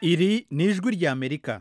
iri ni ijwi ry'amerika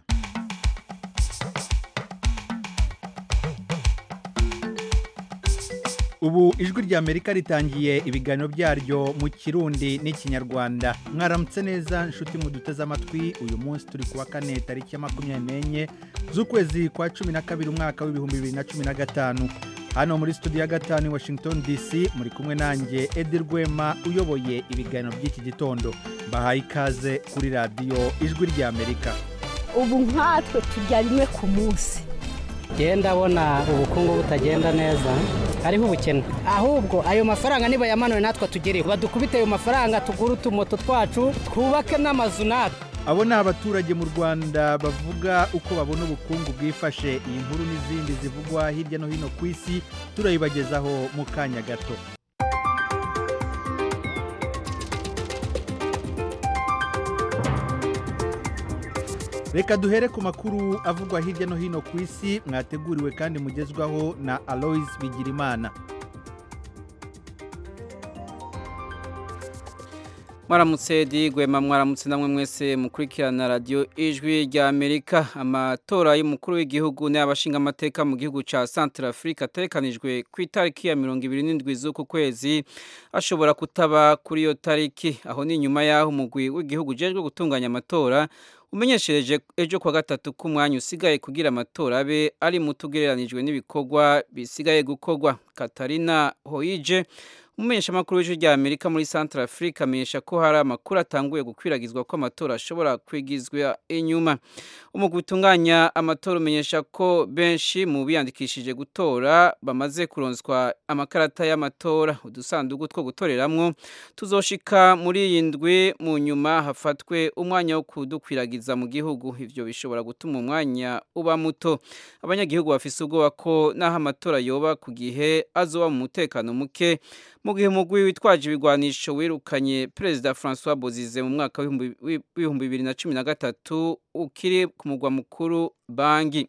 ubu ijwi ry'amerika ritangiye ibiganiro byaryo mu kirundi n'ikinyarwanda mwaramutse neza inshuti muduteze amatwi uyu munsi turi kuwa kane tariki ya makumyabiri n'enye z'ukwezi kwa cumi na kabiri umwaka w'ibihumbi bibiri na cumi na gatanu hano muri studio ya gatanu i washington dc muri kumwe nanjye edi rwema uyoboye ibiganiro by'iki gitondo mbahaye ikaze kuri radiyo ijwi ry'amerika ubu nkatwe turya rimwe ku munsi genda abona ubukungu butagenda neza hariho ubukene ahubwo ayo mafaranga nibayamanure natwe tugereho badukubite ayo mafaranga tugure utumoto twacu twubake n'amazu natwe abo ni abaturage mu rwanda bavuga uko babona ubukungu bwifashe iyi nkuru n'izindi zivugwa hirya no hino ku isi turayibagezaho mu kanya gato reka duhere ku makuru avugwa hirya no hino ku isi mwateguriwe kandi mugezwaho na aloise bigirimana mwaramutse digwema mwaramutse namwe mwese mukurikirana radiyo ijwi rya amerika amatora y'umukuru w'igihugu n'abashinga amateka mu gihugu cya santara afurika atekanijwe ku itariki ya mirongo ibiri n'indwi z'uku kwezi ashobora kutaba kuri iyo tariki aho ni nyuma y'aho umugwi w'igihugu ujejwe gutunganya amatora umenyeshereje ejo kwa gatatu k'umwanya usigaye kugira amatora abe ari muto ugereranijwe n'ibikorwa bisigaye gukorwa katarina hoyije umumenyeshamakuru w'ijwi rya amerika muri santara afurika amenyesha ko hari amakuru atanguye gukwiragizwa ko amatora ashobora kwigizwa inyuma umugwi utunganya amatora umenyesha ko benshi mu biyandikishije gutora bamaze kuronswa amakarata y'amatora udusanduku two gutoreramwo tuzoshika muri iyi ndwi mu nyuma hafatwe umwanya wo kudukwiragiza mu gihugu ivyo bishobora gutuma umwanya uba muto abanyagihugu bafise ubwoba ko n'aho amatora yoba ku gihe azoba mu mutekano muke mu gihe umugwi witwaje ibigwanisho wirukanye perezida francois bozize mu mwaka w'ibihumbi bibiri na cumi na gatatu ukiri ku mugwa mukuru bangi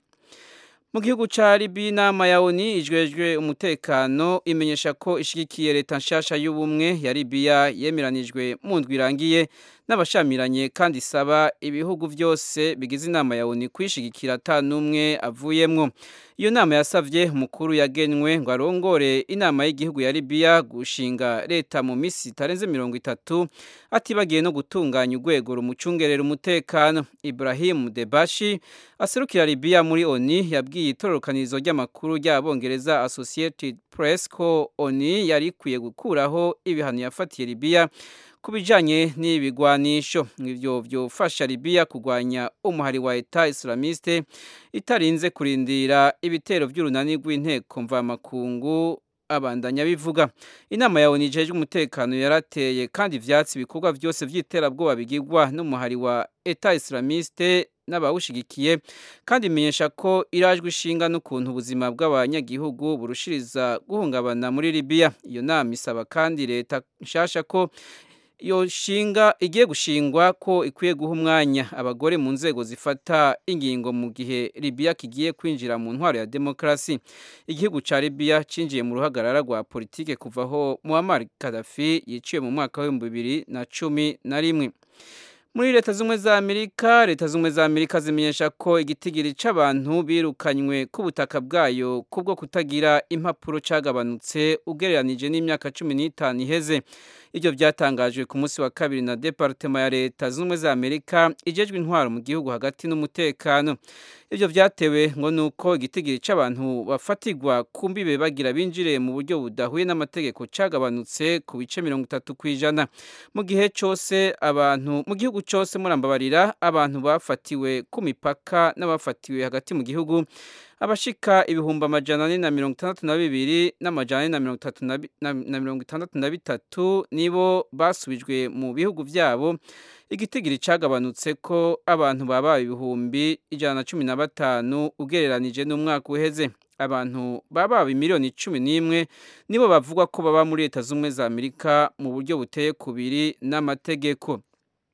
mu gihugu ca libi inama ya oni ijwejwe umutekano imenyesha ko ishigikiye leta nshasha y'ubumwe ya libiya yemeranijwe mu ndwi irangiye n'abashamiranye kandi isaba ibihugu byose bigize inama ya oni kwishigikira ata n'umwe avuyemwo iyo nama yasavye umukuru yagenwe ngo arongore inama y'igihugu ya libiya gushinga leta mu misi itarenze mirongo itatu atibagiye no gutunganya urwego rumucungerera umutekano ibrahim debashi aserukira libiya muri oni yabwiye itororokanirizo ry'amakuru ry'abongereza associated press ko oni yari ikwiye gukuraho ibihano yafatiye libiya ku bijyanye n'ibigwanisho ibyo byofasha libiya kurwanya umuhari wa eta islamiste itarinze kurindira ibitero by'urunani rw'inteko mvamakungu abandanya bivuga inama ya oni ijejwe umutekano yarateye kandi ivyatsi ibikorwa byose by'iterabwoba bigirwa n'umuhari wa eta islamiste n'abawushigikiye kandi imenyesha ko irajwe ishinga n'ukuntu ubuzima bw'abanyagihugu burushiriza guhungabana muri libiya iyo nama isaba kandi leta nshasha ko iyo shinga igiye gushingwa ko ikwiye guha umwanya abagore mu nzego zifata ingingo mu gihe libiya kigiye kwinjira mu ntwaro ya demokarasi igihugu cya libiya cinjiye mu ruhagarara rwa politike kuva aho muammar kadafi yiciwe mu mwaka w'ibihumbi bibiri na cumi na rimwe muri leta z'ubumwe za amerika leta z'ubumwe za amerika zimenyesha ko igitigiri c'abantu birukanywe ku butaka bwayo kubwo kutagira impapuro cagabanutse ugereranije n'imyaka cumi n'itanu iheze ibyo byatangajwe ku munsi wa kabiri na departema ya leta z'ubumwe za amerika ijejwe intwaro mu gihugu hagati n'umutekano ibyo byatewe ngo ni uko igitigiri c'abantu bafatigwa ku mbibe bagira binjire mu buryo budahuye n'amategeko cagabanutse ku bice mirongo itatu ku ijana mu gihe cyose abantu mu gihugu cyose murambabarira abantu bafatiwe ku mipaka n'abafatiwe hagati mu gihugu abashika ibihumbi amajana ane na mirongo itandatu na bibiri n'amajana ane na mirongo itatu na mirongo itandatu na bitatu nibo basubijwe mu bihugu byabo igitigiri cagabanutse ko abantu babaye ibihumbi ijana na cumi na batanu ugereranije n'umwaka uheze abantu babaye miliyoni cumi n'imwe nibo bavuga ko baba muri leta z'ubumwe za amerika mu buryo buteye kubiri n'amategeko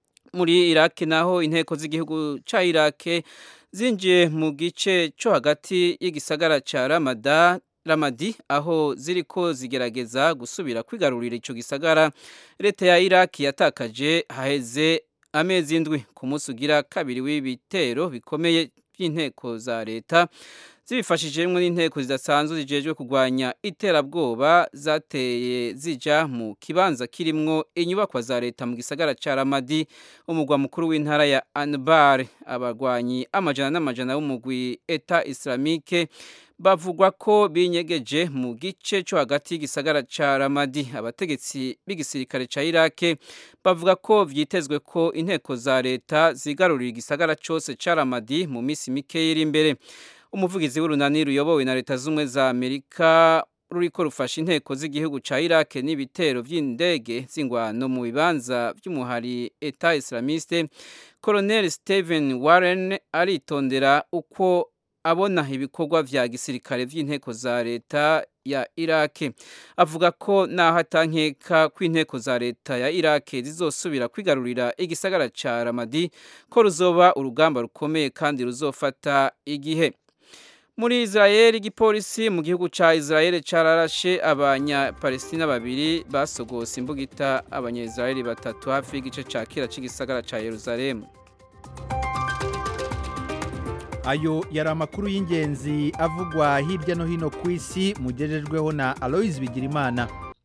muri iraki naho inteko z'igihugu cya iraki zinjiye mu gice cyo hagati y'igisagara cya ramada ramadi aho ziriko zigerageza gusubira kwigarurira ico gisagara leta ya iraki yatakaje haheze amezi indwi ku munsi ugira kabiri w'ibitero bikomeye by'inteko za leta zibifashijemo n'inteko zidasanzwe zijejwe kurwanya iterabwoba zateye zija mu kibanza kirimwo inyubakwa za leta mu gisagara ca Ramadi umugwa mukuru w'intara ya Anbar abarwanyi amajana n'amajana b'umugwi Eta Islamique bavugwa ko binyegeje mu gice cyo hagati y'igisagara ca Ramadi abategetsi b'igisirikare ca Iraq bavuga ko vyitezwe ko inteko za leta zigarurira igisagara cose ca Ramadi mu misi mike iri imbere umuvugizi w'urunani ruyobowe na leta z'ubumwe za amerika ruriko rufasha inteko z'igihugu ca iraq n'ibitero vy'indege z'ingwano mu bibanza vy'umuhari eta islamiste colonel stephen warren aritondera uko abona ibikorwa vya gisirikare vy'inteko za leta ya iraq avuga ko naho atankeka ko inteko za leta ya iraq zizosubira kwigarurira igisagara ca ramadi ko ruzoba urugamba rukomeye kandi ruzofata igihe muri Israel igipolisi mu gihugu ca Israel cararashe abanya-Palestina babiri basogose imbugita abanya-Israel batatu hafi y'igice ca kera c'igisagara ca Yerusalemu ayo yari amakuru y'ingenzi avugwa hirya no hino ku isi mugejejweho na Aloys Bigirimana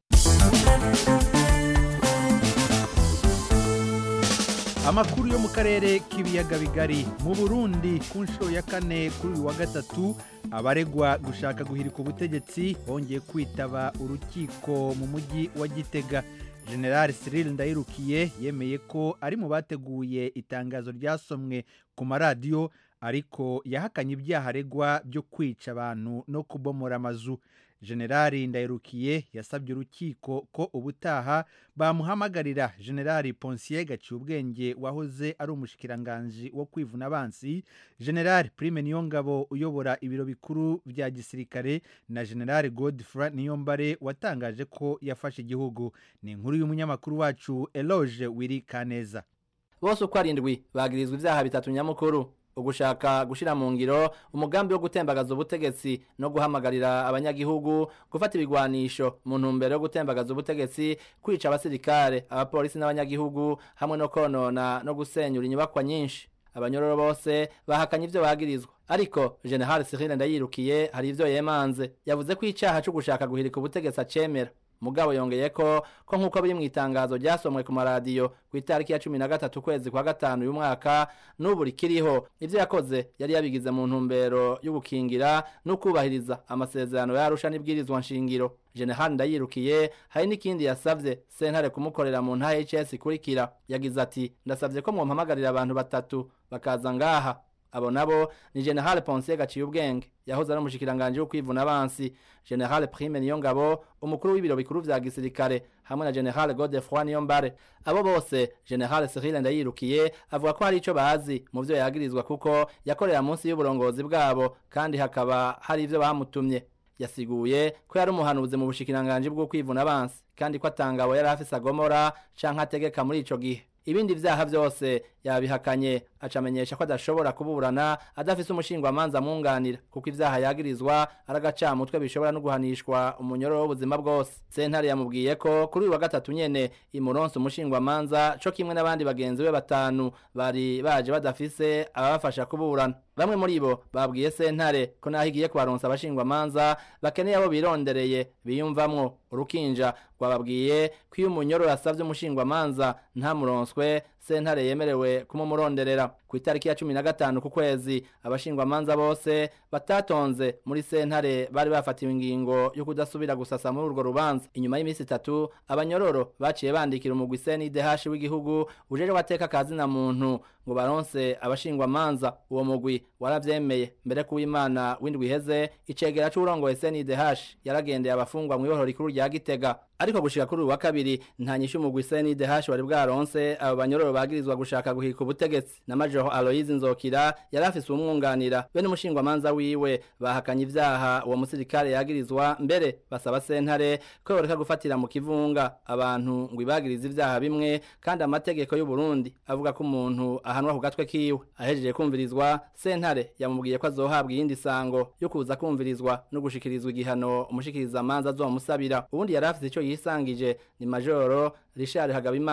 amakuru yo mu karere k'ibiyaga bigari mu burundi ku nshuro ya kane kuri uyu wa gatatu abaregwa gushaka guhirika ubutegetsi bongeye kwitaba urukiko mu mujyi wa gitega general cyril ndayirukiye yemeye ko ari mu bateguye itangazo ryasomwe ku maradiyo ariko yahakanye ibyaha aregwa byo kwica abantu no kubomora amazu generali ndayirukiye yasabye urukiko ko ubutaha bamuhamagarira generali ponsiye gaciye ubwenge wahoze ari umushikiranganji wo kwivuna abansi generali prime niyongabo uyobora ibiro bikuru bya gisirikare na generali godfrey niyombare watangaje ko yafashe igihugu ni inkuru y'umunyamakuru wacu eloge wiri kaneza bose uko arindwi bagirizwa ibyaha bitatu nyamukuru ugushaka gushira mu ngiro umugambi wo gutembagaza ubutegetsi no guhamagarira abanyagihugu gufata ibigwanisho mu ntumbero yo gutembagaza ubutegetsi kwica abasirikare abapolisi n'abanyagihugu hamwe no konona no gusenyura inyubakwa nyinshi abanyororo bose bahakanye ivyo bagirizwa ariko general Cyril Ndayirukiye hari ivyo yemanze yavuze ko icaha cyo gushaka guhirika ubutegetsi acemera mugabo yongeye ko ko nk'uko biri mu itangazo ryasomwe ku maradiyo ku itariki ya cumi na gatatu ukwezi kwa gatanu uyu mwaka n'ubu rikiriho ibyo yakoze yari yabigize mu ntumbero yo gukingira no kubahiriza amasezerano yarusha n'ibwirizwa nshingiro general ndayirukiye hari n'ikindi yasavye sentare kumukorera mu nta hs ikurikira yagize ati ndasavye ko mwompamagarira abantu batatu bakaza ngaha abo nabo ni general ponsier gaciye ubwenge yahoze ari umushikiranganji wo kwivuna abansi general prime niyo ngabo umukuru w'ibiro bikuru vya gisirikare hamwe na general godefroi niyo mbare abo bose general cyril ndayirukiye avuga ko hari ico bazi mu vyo yagirizwa kuko yakorera munsi y'uburongozi bwabo kandi hakaba hari ivyo bamutumye yasiguye ko yari umuhanuzi mu bushikiranganji bwo kwivuna abansi kandi ko atangabo yari afise agomora canke ategeka muri ico gihe ibindi vyaha vyose yabihakanye acamenyesha ko adashobora kuburana adafise umushingwamanza amwunganira kuko ivyaha yagirizwa ari agacamutwe bishobora no guhanishwa umunyororo w'ubuzima bwose sentare yamubwiye ko kuri uyu wa gatatu nyene imuronse umushingwamanza co kimwe n'abandi bagenzi be batanu bari baje badafise ababafasha kuburana bamwe muri bo babwiye sentare ko naho igiye kubaronsa abashingwamanza bakeneye abo birondereye biyumvamwo urukinja rwababwiye ko iyo umunyororo asavye umushingwamanza ntamuronswe sentare yemerewe kumumuronderera ku itariki ya cumi na gatanu ku kwezi abashingwamanza bose batatonze muri sentare bari bafatiwe ingingo yo kudasubira gusasa muri urwo rubanza inyuma y'iminsi itatu abanyororo baciye bandikira umugwi CNDH w'igihugu ujeje wateka kazi na muntu ngo baronse abashingwamanza uwo mugwi waravyemeye mbere ku Imana windwi iheze icegera c'urongoye CNDH yaragendeye abafungwa mu ibohoro rikuru rya Gitega ariko gushika kuri uyu wa kabiri nta nyishu umugwi CNDH wari bwaronse abo banyororo bagirizwa gushaka guhika ubutegetsi na Major Aloise Nzokira yari afise umwunganira be n'umushingwamanza wiwe bahakanye ivyaha uwo musirikare yagirizwa mbere basaba sentare ko yoreka gufatira mu kivunga abantu ngo ibagirize ivyaha bimwe kandi amategeko y'u Burundi avuga ko umuntu ahanwa ku gatwe kiwe ahejeje kumvirizwa sentare yamubwiye ko azohabwa iyindi sango yo kuza kumvirizwa no gushikirizwa igihano umushikiriza amanza azomusabira ubundi yari afise ico yisangije ni Majoro Richard Hagabimana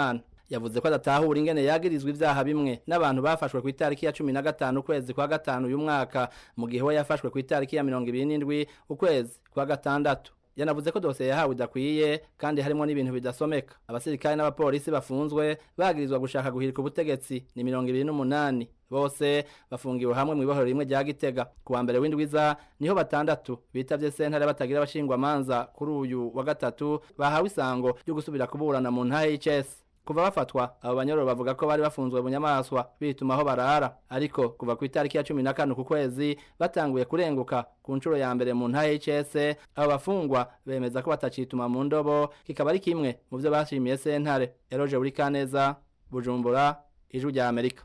yavuze ko adatahura ingene yagirizwa ivyaha bimwe n'abantu bafashwe ku itariki ya cumi na gatanu ukwezi kwa gatanu uyu mwaka mu gihe we yafashwe ku itariki ya mirongo ibiri n'indwi ukwezi kwa gatandatu yanavuze ko dosiye yahawe idakwiye kandi harimo n'ibintu bidasomeka abasirikare n'abapolisi bafunzwe bagirizwa gushaka guhirika ubutegetsi ni mirongo ibiri n'umunani bose bafungiwe hamwe mu ibohero rimwe rya gitega ku wa mbere w'indwiza niho batandatu bitavye sentare batagira abashingwamanza kuri uyu wa gatatu bahawe isango ryo gusubira kuburana mu ntahe y'icesi kuva bafatwa abo banyororo bavuga ko bari bafunzwe bunyamaswa bituma aho barara ariko kuva ku itariki ya cumi na kane ku kwezi batanguye kurenguka ku nshuro ya mbere mu ntahe y'icese abo bafungwa bemeza ko batacituma mu ndobo kikaba ari kimwe mu vyo bashimiye sentare eroje buri kaneza bujumbura ijwi rya amerika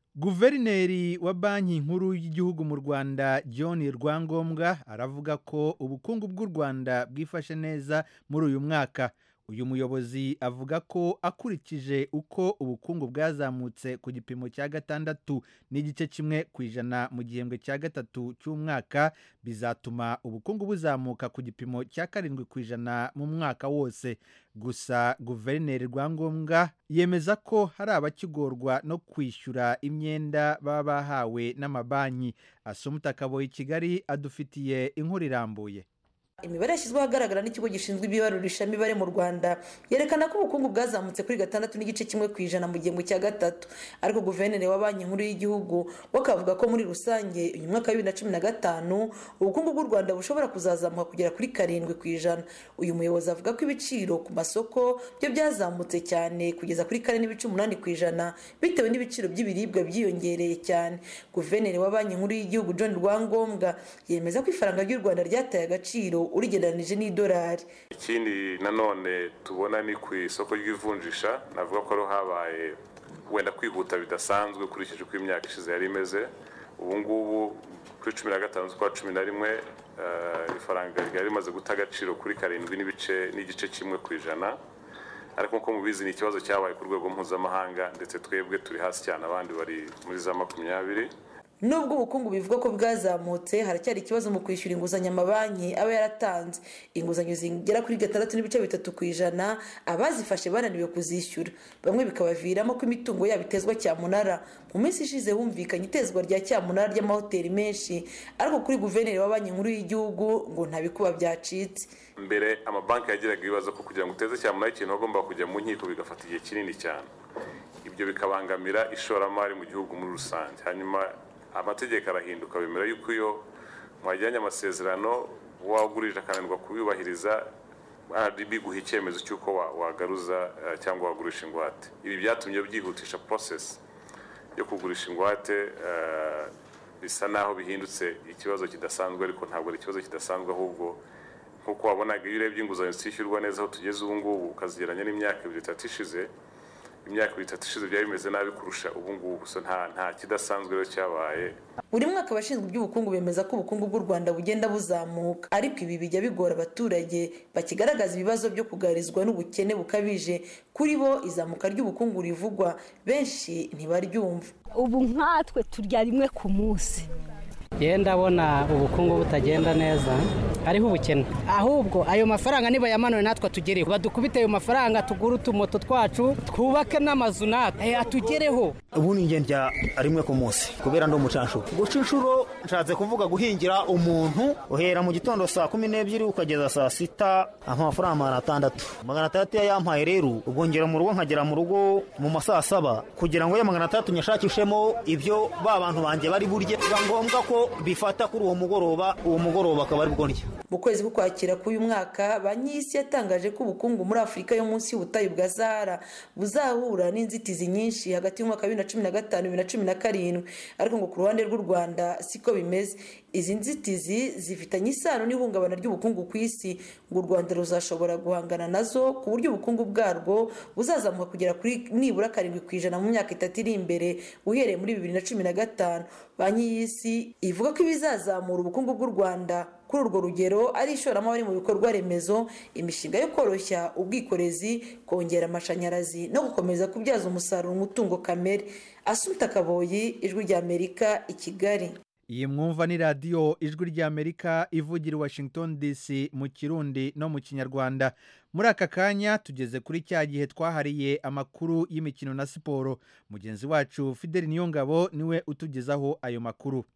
guverineri wa banki nkuru y'igihugu mu rwanda john rwangombwa aravuga ko ubukungu bw'u rwanda bwifashe neza muri uyu mwaka uyu muyobozi avuga ko akurikije uko ubukungu bwazamutse ku gipimo cya gatandatu n'igice kimwe ku ijana mu gihembwe cya gatatu cy'umwaka bizatuma ubukungu buzamuka ku gipimo cya karindwi ku ijana mu mwaka wose gusa guverineri rwangombwa yemeza ko hari abakigorwa no kwishyura imyenda baba bahawe n'amabanki asumuta kaboyi kigali adufitiye inkuru irambuye imibare yashyizweho ahagaragara n'ikigo gishinzwe ibibarurishamibare mu rwanda yerekana ko ubukungu bwazamutse kuri gatandatu n'igice kimwe ku ijana mu gihembwe cya gatatu ariko guverineri wa banki nkuru y'igihugu we akavuga ko muri rusange uyu mwaka wa bibiri na cumi na gatanu ubukungu bw'u rwanda bushobora kuzazamuka kugera kuri karindwi ku ijana uyu muyobozi avuga ko ibiciro ku masoko byo byazamutse cyane kugeza kuri kane n'ibice umunani ku ijana bitewe n'ibiciro by'ibiribwa byiyongereye cyane guverineri wa banki nkuru y'igihugu john rwangombwa yemeza ko ifaranga ry'u rwanda ryataye agaciro urigereranije n'idolari ikindi nanone tubona ni ku isoko ry'ivunjisha navuga ko ariho habaye wenda kwihuta bidasanzwe ukurikije uko imyaka ishize yari imeze ubu ngubu kuri cumi na gatanu z'ukwa cumi na rimwe ifaranga ryari rimaze guta agaciro kuri karindwi n'ibice n'igice kimwe ku ijana ariko nk'uko mubizi ni ikibazo cyabaye ku rwego mpuzamahanga ndetse twebwe turi hasi cyane abandi bari muri za makumyabiri nubwo ubukungu bivuga ko bwazamutse haracyari ikibazo mu kwishyura inguzanyo amabanki aba yaratanze inguzanyo zigera kuri gatandatu n'ibice bitatu ku ijana abazifashe bananiwe kuzishyura bamwe bikabaviramo ko imitungo yabo itezwa cyamunara mu minsi ishize humvikanye itezwa rya cyamunara ry'amahoteli menshi ariko kuri guverineri wa banki nkuru y'igihugu ngo nta bikuba byacitse mbere amabanki yagiraga ibibazo ko kugira ngo uteze cyamunara ikintu agomba kujya mu nkiko bigafata igihe kinini cyane ibyo bikabangamira ishoramari mu gihugu muri rusange hanyuma amategeko arahinduka bemera yuko iyo mwajyanye amasezerano wagurije akananirwa kubiyubahiriza biguha icyemezo cy'uko wagaruza cyangwa wagurisha ingwate ibi byatumye byihutisha porosesi yo kugurisha ingwate bisa naho bihindutse ikibazo kidasanzwe ariko ntabwo ari ikibazo kidasanzwe ahubwo nk'uko wabonaga iyo urebye inguzanyo zishyurwa neza aho tugeze ubu ngubu ukazigeranya n'imyaka ibiri itatu ishize imyaka ibiri itatu ishize byari bimeze nabi kurusha ubu ngubu so nta nta kidasanzwe rero cyabaye buri mwaka abashinzwe iby'ubukungu bemeza ko ubukungu bw'u rwanda bugenda buzamuka ariko ibi bijya bigora abaturage bakigaragaza ibibazo byo kugarizwa n'ubukene bukabije kuri bo izamuka ry'ubukungu rivugwa benshi ntibaryumva ubu nkatwe turya rimwe ku munsi yewe ndabona ubukungu butagenda neza hariho ubukene ahubwo ayo mafaranga niba yamanuwe natwe atugereho badukubite ayo mafaranga tugure utumoto twacu twubake n'amazu natwe atugereho ubu ni ingenzi rimwe ku munsi kubera ndi umucanshuro guca inshuro nshatse kuvuga guhingira umuntu uhera mu gitondo saa kumi n'ebyiri ukageza saa sita amafaranga magana atandatu magana atandatu iyo yampaye rero ubwo ngera mu rugo nkagera mu rugo mu ma saa saba kugira ngo ya magana atandatu nyashakishemo ibyo ba bantu banjye bari burye biba ngombwa ko bifata kuri uwo mugoroba uwo mugoroba akaba ari bwo ndya mu kwezi k'ukwakira k'uyu mwaka banki y'isi yatangaje ko ubukungu muri afurika yo munsi y'ubutayu bwa sahara buzahura n'inzitizi nyinshi hagati y'umwaka wa bibiri na cumi na gatanu bibiri na cumi na karindwi ariko ngo ku ruhande rw'u rwanda siko bimeze izi nzitizi zifitanye isano n'ihungabana ry'ubukungu ku isi ngo u rwanda ruzashobora guhangana nazo ku buryo ubukungu bwarwo buzazamuka kugera kuri nibura karindwi ku ijana mu myaka itatu iri imbere uhereye muri bibiri na cumi na gatanu banki y'isi ivuga ko ibizazamura ubukungu bw'u rwanda kuri urwo rugero ari ishoramari mu bikorwa remezo imishinga yo koroshya ubwikorezi kongera amashanyarazi no gukomeza kubyaza umusaruro umutungo kamere asuta kaboyi ijwi ry'amerika i kigali iyi mwumva ni radiyo ijwi ry'amerika ivugira i washington dc mu kirundi no mu kinyarwanda muri aka kanya tugeze kuri cya gihe twahariye amakuru y'imikino na siporo mugenzi wacu fideli niyongabo niwe utugezaho ayo makuru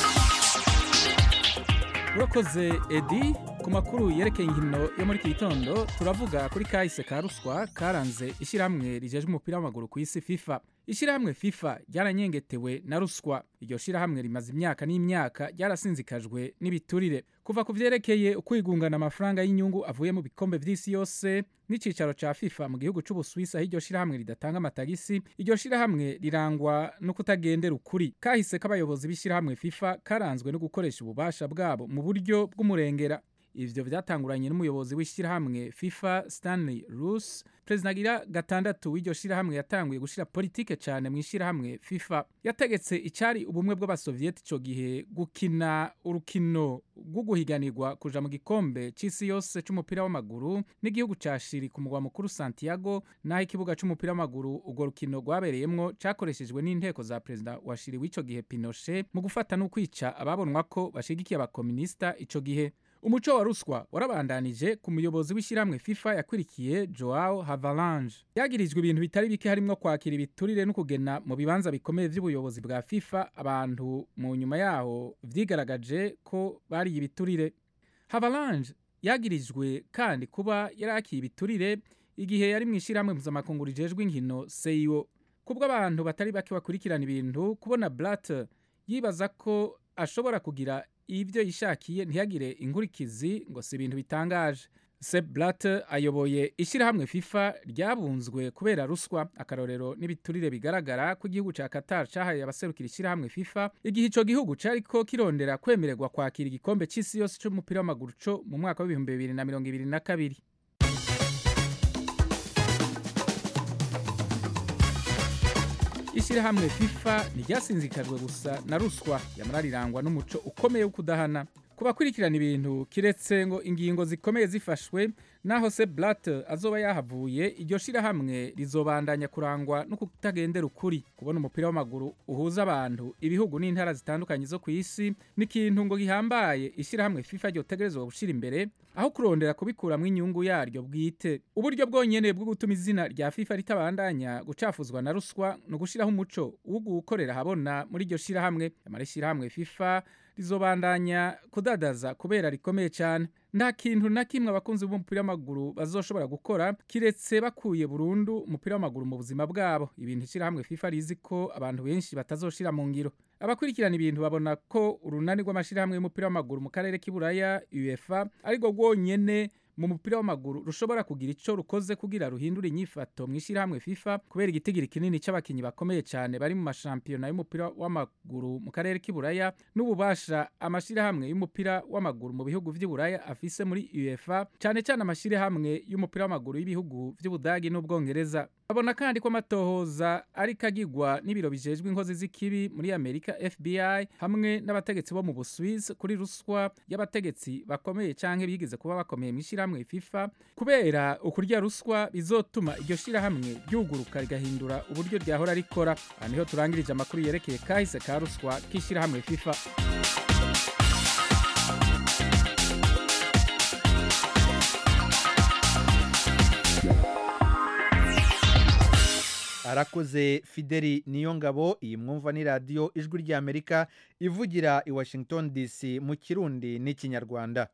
urakoze edi ku makuru yerekeye inkino yo muri iki gitondo turavuga kuri kahise ka ruswa karanze ishyirahamwe rijejwe umupira w'amaguru ku isi fifa ishyirahamwe fifa ryaranyengetewe na ruswa iryo shyirahamwe rimaze imyaka n'imyaka ryarasinzikajwe n'ibiturire kuva ku vyerekeye ukwigungana amafaranga y'inyungu avuye mu bikombe vy'isi yose n'icicaro ca fifa mu gihugu c'ubuswisi aho iryo shyirahamwe ridatanga amatagisi iryo shyirahamwe rirangwa no kutagendera ukuri kahise k'abayobozi b'ishyirahamwe fifa karanzwe no gukoresha ububasha bwabo mu buryo bw'umurengera ivyo vyatanguranye n'umuyobozi w'ishyirahamwe fifa stanley rus perezida agira gatandatu w'iryo shyirahamwe yatanguye gushira politike cyane mu ishyirahamwe fifa yategetse icyari ubumwe bw'abasoviyeti ico gihe gukina urukino rwo guhiganirwa kuja mu gikombe c'isi yose c'umupira w'amaguru n'igihugu ca shiri ku mugwa mukuru santiago n'aho ikibuga c'umupira w'amaguru urwo rukino rwabereyemwo cakoreshejwe n'inteko za perezida wa shiri w'ico gihe pinochet mu gufata no kwica ababonwa ko bashigikiye abakominisita ico gihe umuco wa ruswa warabandanije ku muyobozi w'ishyirahamwe fifa yakurikiye joao havalange yagirijwe ibintu bitari bike harimwo kwakira ibiturire no kugena mu bibanza bikomeye vy'ubuyobozi bwa fifa abantu mu nyuma yaho vyigaragaje ko bariye ibiturire havalange yagirijwe kandi kuba yarakiye ibiturire igihe yari mu ishyirahamwe mpuzamakungu rijejwe inkino seio kubwo abantu batari bake bakurikirana ibintu kubona blatter yibaza ko ashobora kugira ibyo yishakiye ntiyagire inkurikizi ngo si ibintu bitangaje Sepp Blatter ayoboye ishyirahamwe FIFA ryabunzwe kubera ruswa akarorero n'ibiturire bigaragara ko igihugu ca Qatar cahaye abaserukira ishyirahamwe FIFA igihe ico gihugu cariko kirondera kwemererwa kwakira igikombe c'isi yose c'umupira w'amaguru co mu mwaka w'ibihumbi bibiri na mirongo ibiri na kabiri ishyirahamwe fifa ntiryasinzikajwe gusa na ruswa yamara rirangwa n'umuco ukomeye wo kudahana ku bakurikirana ibintu kiretse ngo ingingo zikomeye zifashwe naho se blatter azoba yahavuye iryo shirahamwe rizobandanya kurangwa no kutagendera ukuri kubona umupira w'amaguru uhuza abantu ibihugu n'intara zitandukanye zo ku isi ni ikintu ngo gihambaye ishyirahamwe fifa ryotegerezwa gushira imbere aho kurondera kubikuramwo inyungu yaryo bwite uburyo bwonyene bwo gutuma izina rya fifa ritabandanya gucafuzwa na ruswa ni ugushiraho umuco wo gukorera habona muri iryo shirahamwe amara ishyirahamwe fifa rizobandanya kudadaza kubera rikomeye cyane nta kintu na kimwe abakunzi b'umupira w'amaguru bazoshobora gukora kiretse bakuye burundu umupira w'amaguru mu buzima bwabo ibintu ishyirahamwe fifa rizi ko abantu benshi batazoshira mu ngiro abakurikirana ibintu babona ko urunani rw'amashyirahamwe y'umupira w'amaguru mu karere k'iburaya uefa ariko rwonyene mu mupira w'amaguru rushobora kugira ico rukoze kugira ruhindure inyifato mu ishyirahamwe FIFA kubera igitigiri kinini c'abakinyi bakomeye cyane bari mu mashampiyona y'umupira w'amaguru mu karere k'iburaya n'ububasha amashirahamwe y'umupira w'amaguru mu bihugu vy'iburaya afise muri UEFA cyane cyane amashirahamwe y'umupira w'amaguru y'ibihugu vy'Ubudagi n'Ubwongereza babona kandi ko amatohoza ariko agirwa n'ibiro bijejwe inkozi z'ikibi muri Amerika FBI hamwe n'abategetsi bo mu Busuwisi kuri ruswa y'abategetsi bakomeye canke bigeze kuba bakomeye mu ishyirahamwe FIFA kubera ukurya ruswa bizotuma iryo shirahamwe ryuguruka rigahindura uburyo ryahora rikora aha niho turangirije amakuru yerekeye kahise ka ruswa k'ishyirahamwe FIFA arakoze fideli niyo ngabo iyi mwumva ni radiyo ijwi ry'amerika ivugira i washington dc mu kirundi n'ikinyarwanda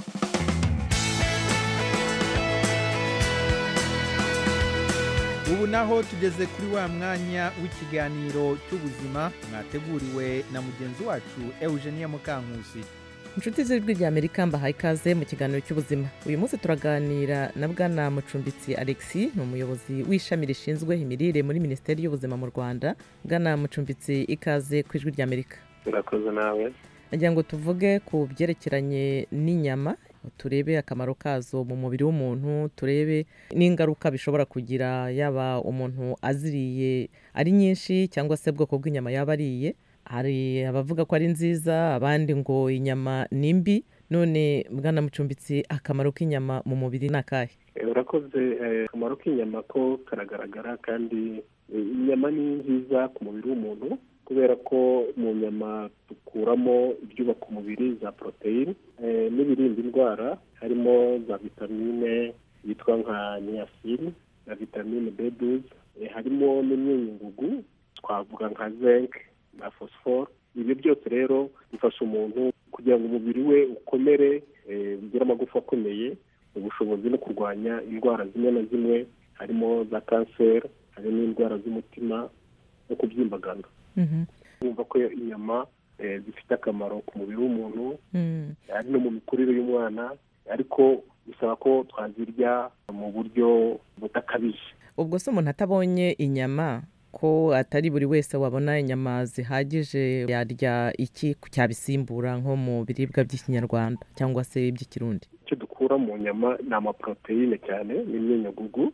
ubu naho tugeze kuri wa mwanya w'ikiganiro cy'ubuzima mwateguriwe na mugenzi wacu eugenie mukankusi inshuti z'ijwi rya amerika mbahaye ikaze mu kiganiro cy'ubuzima uyu munsi turaganira na bwana mucumbitsi alexi ni umuyobozi w'ishami rishinzwe imirire muri minisiteri y'ubuzima mu rwanda bwana mucumbitsi ikaze ku ijwi rya amerika urakoze nawe nagira ngo tuvuge ku byerekeranye n'inyama turebe akamaro kazo mu mubiri w'umuntu turebe n'ingaruka bishobora kugira yaba umuntu aziriye ari nyinshi cyangwa se ubwoko bw'inyama yaba ariye hari abavuga ko ari nziza abandi ngo inyama ni mbi none bwana mucumbitsi akamaro k'inyama mu mubiri ni akahe urakoze akamaro k'inyama ko karagaragara kandi inyama ni nziza ku mubiri w'umuntu kubera ko mu nyama dukuramo ibyubaka umubiri za poroteyine n'ibirinda indwara harimo za vitamine yitwa nka niyasine na vitamine b duze harimo n'imyunyungugu twavuga nka zinc na phosphore ibyo byose rero bifasha umuntu kugira ngo umubiri we ukomere ugire amagufa akomeye ubushobozi no kurwanya indwara zimwe na zimwe harimo za kanseri hari n'indwara z'umutima no kubyimbagana bumva ko inyama zifite akamaro ku mubiri w'umuntu ari no mu mikurire y'umwana ariko bisaba ko twazirya mu buryo budakabije ubwo se umuntu atabonye inyama ko atari buri wese wabona inyama zihagije yarya iki cyabisimbura nko mu biribwa by'ikinyarwanda cyangwa se iby'ikirundi icyo dukura mu nyama ni amaporoteyine cyane n'imyunyagugu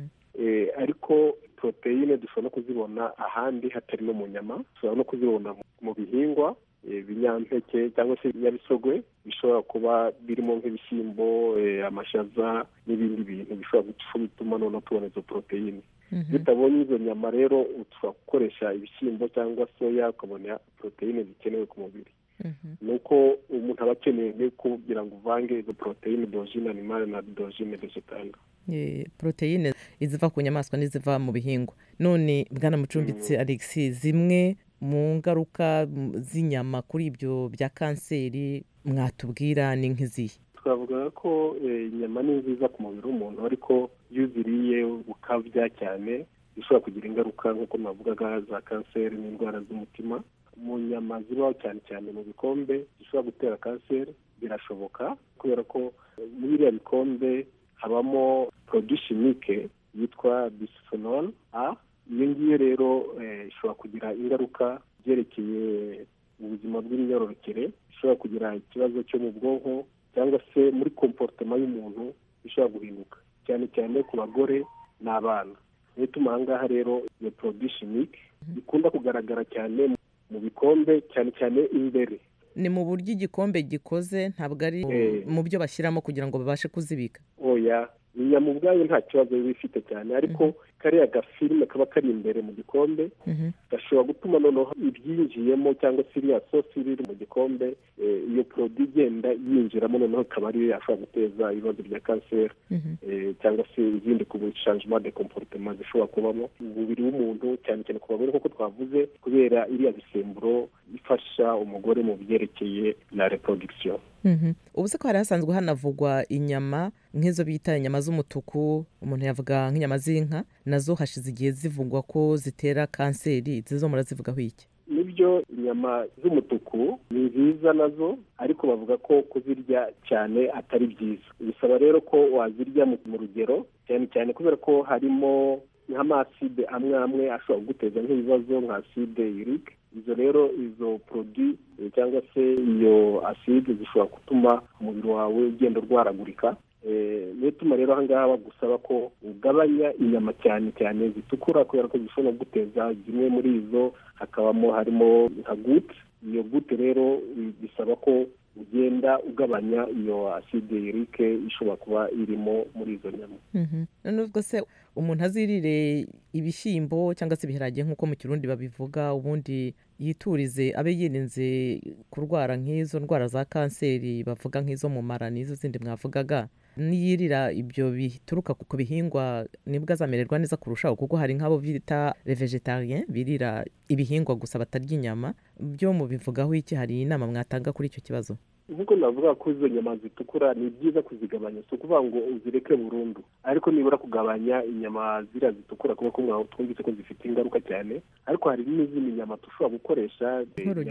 ariko poroteyine dushobora no kuzibona ahandi hatari no mu nyama dushobora no kuzibona mu bihingwa ibinyampeke cyangwa se ibinyabisogwe bishobora kuba birimo nk'ibishyimbo amashaza n'ibindi bintu bishobora gutuma noneho tubona izo poroteyine bitabonye izo nyama rero ushobora gukoresha ibishyimbo cyangwa soya ukabona poroteyine zikenewe ku mubiri ni uko umuntu aba akeneye kugira ngo uvange izo poroteyine dojine animale na dojine vegetale poroteyine iziva ku nyamaswa n'iziva mu bihingwa none bwana mucumbitsi alexi zimwe mu ngaruka z'inyama kuri ibyo bya kanseri mwatubwira ni nk'izihe twavuga ko inyama ni nziza ku mubiri w'umuntu ariko iyo uziriye ukabya cyane bishobora kugira ingaruka nk'uko navugaga za kanseri n'indwara z'umutima mu nyama zibaho cyane cyane mu bikombe zishobora gutera kanseri birashoboka kubera ko muri biriya bikombe habamo porodishimike yitwa bisifenol a iyo ngiyo rero ishobora kugira ingaruka byerekeye ubuzima bw'imyororokere ishobora kugira ikibazo cyo mu bwonko cyangwa se muri komporutema y'umuntu ishobora guhinduka cyane cyane ku bagore n'abana niyo ituma aha ngaha rero iyo porodishimike ikunda kugaragara cyane mu bikombe cyane cyane imbere ni mu buryo igikombe gikoze ntabwo ari mu byo bashyiramo kugira ngo babashe kuzibika oya inyama ubwayo nta kibazo biba ifite cyane ariko kariya gafilime kaba kari imbere mu gikombe gashobora gutuma noneho ibyinjiyemo cyangwa se iriya sosi iri mu gikombe iyo porodi igenda yinjiramo noneho ikaba ariyo yashobora guteza ibibazo bya kanseri cyangwa se izindi ku shanjima de komporutema zishobora kubamo umubiri w'umuntu cyane cyane ku bagore nk'uko twavuze kubera iriya bisemburo ifasha umugore mu byerekeye na reproduction ubu se ko hari hasanzwe hanavugwa inyama nk'izo bita inyama z'umutuku umuntu yavuga nk'inyama z'inka nazo hashize igihe zivugwa ko zitera kanseri zizo murazivugaho iki nibyo inyama z'umutuku ni nziza nazo ariko bavuga ko kuzirya cyane atari byiza bisaba rero ko wazirya mu rugero cyane cyane kubera ko harimo nk'amaside amwe amwe ashobora kuguteza nk'ibibazo nka aside yurike izo rero izo porodi cyangwa se iyo aside zishobora gutuma umubiri wawe ugenda urwaragurika niyo ituma rero ahangaha bagusaba ko ugabanya inyama cyane cyane zitukura kubera ko zishobora guteza zimwe muri izo hakabamo harimo nka gute iyo gute rero bisaba ko ugenda ugabanya iyo aside yurike ishobora kuba irimo muri izo nyama nubwo se umuntu azirire ibishyimbo cyangwa se ibiharage nk'uko mu kirundi babivuga ubundi yiturize abe yirinze kurwara nk'izo ndwara za kanseri bavuga nk'izo mu mara n'izo zindi mwavugaga niyirira ibyo bituruka ku bihingwa nibwo azamererwa neza kurushaho kuko hari nk'abo bita revegetarien birira ibihingwa gusa batarya inyama byo mubivugaho iki hari inama mwatanga kuri icyo kibazo nk'uko navuga ko izo nyama zitukura ni byiza kuzigabanya si ukuvuga ngo uzireke burundu ariko nibura kugabanya inyama ziriya zitukura kuko twumvise ko zifite ingaruka cyane ariko hari n'izindi nyama dushobora gukoresha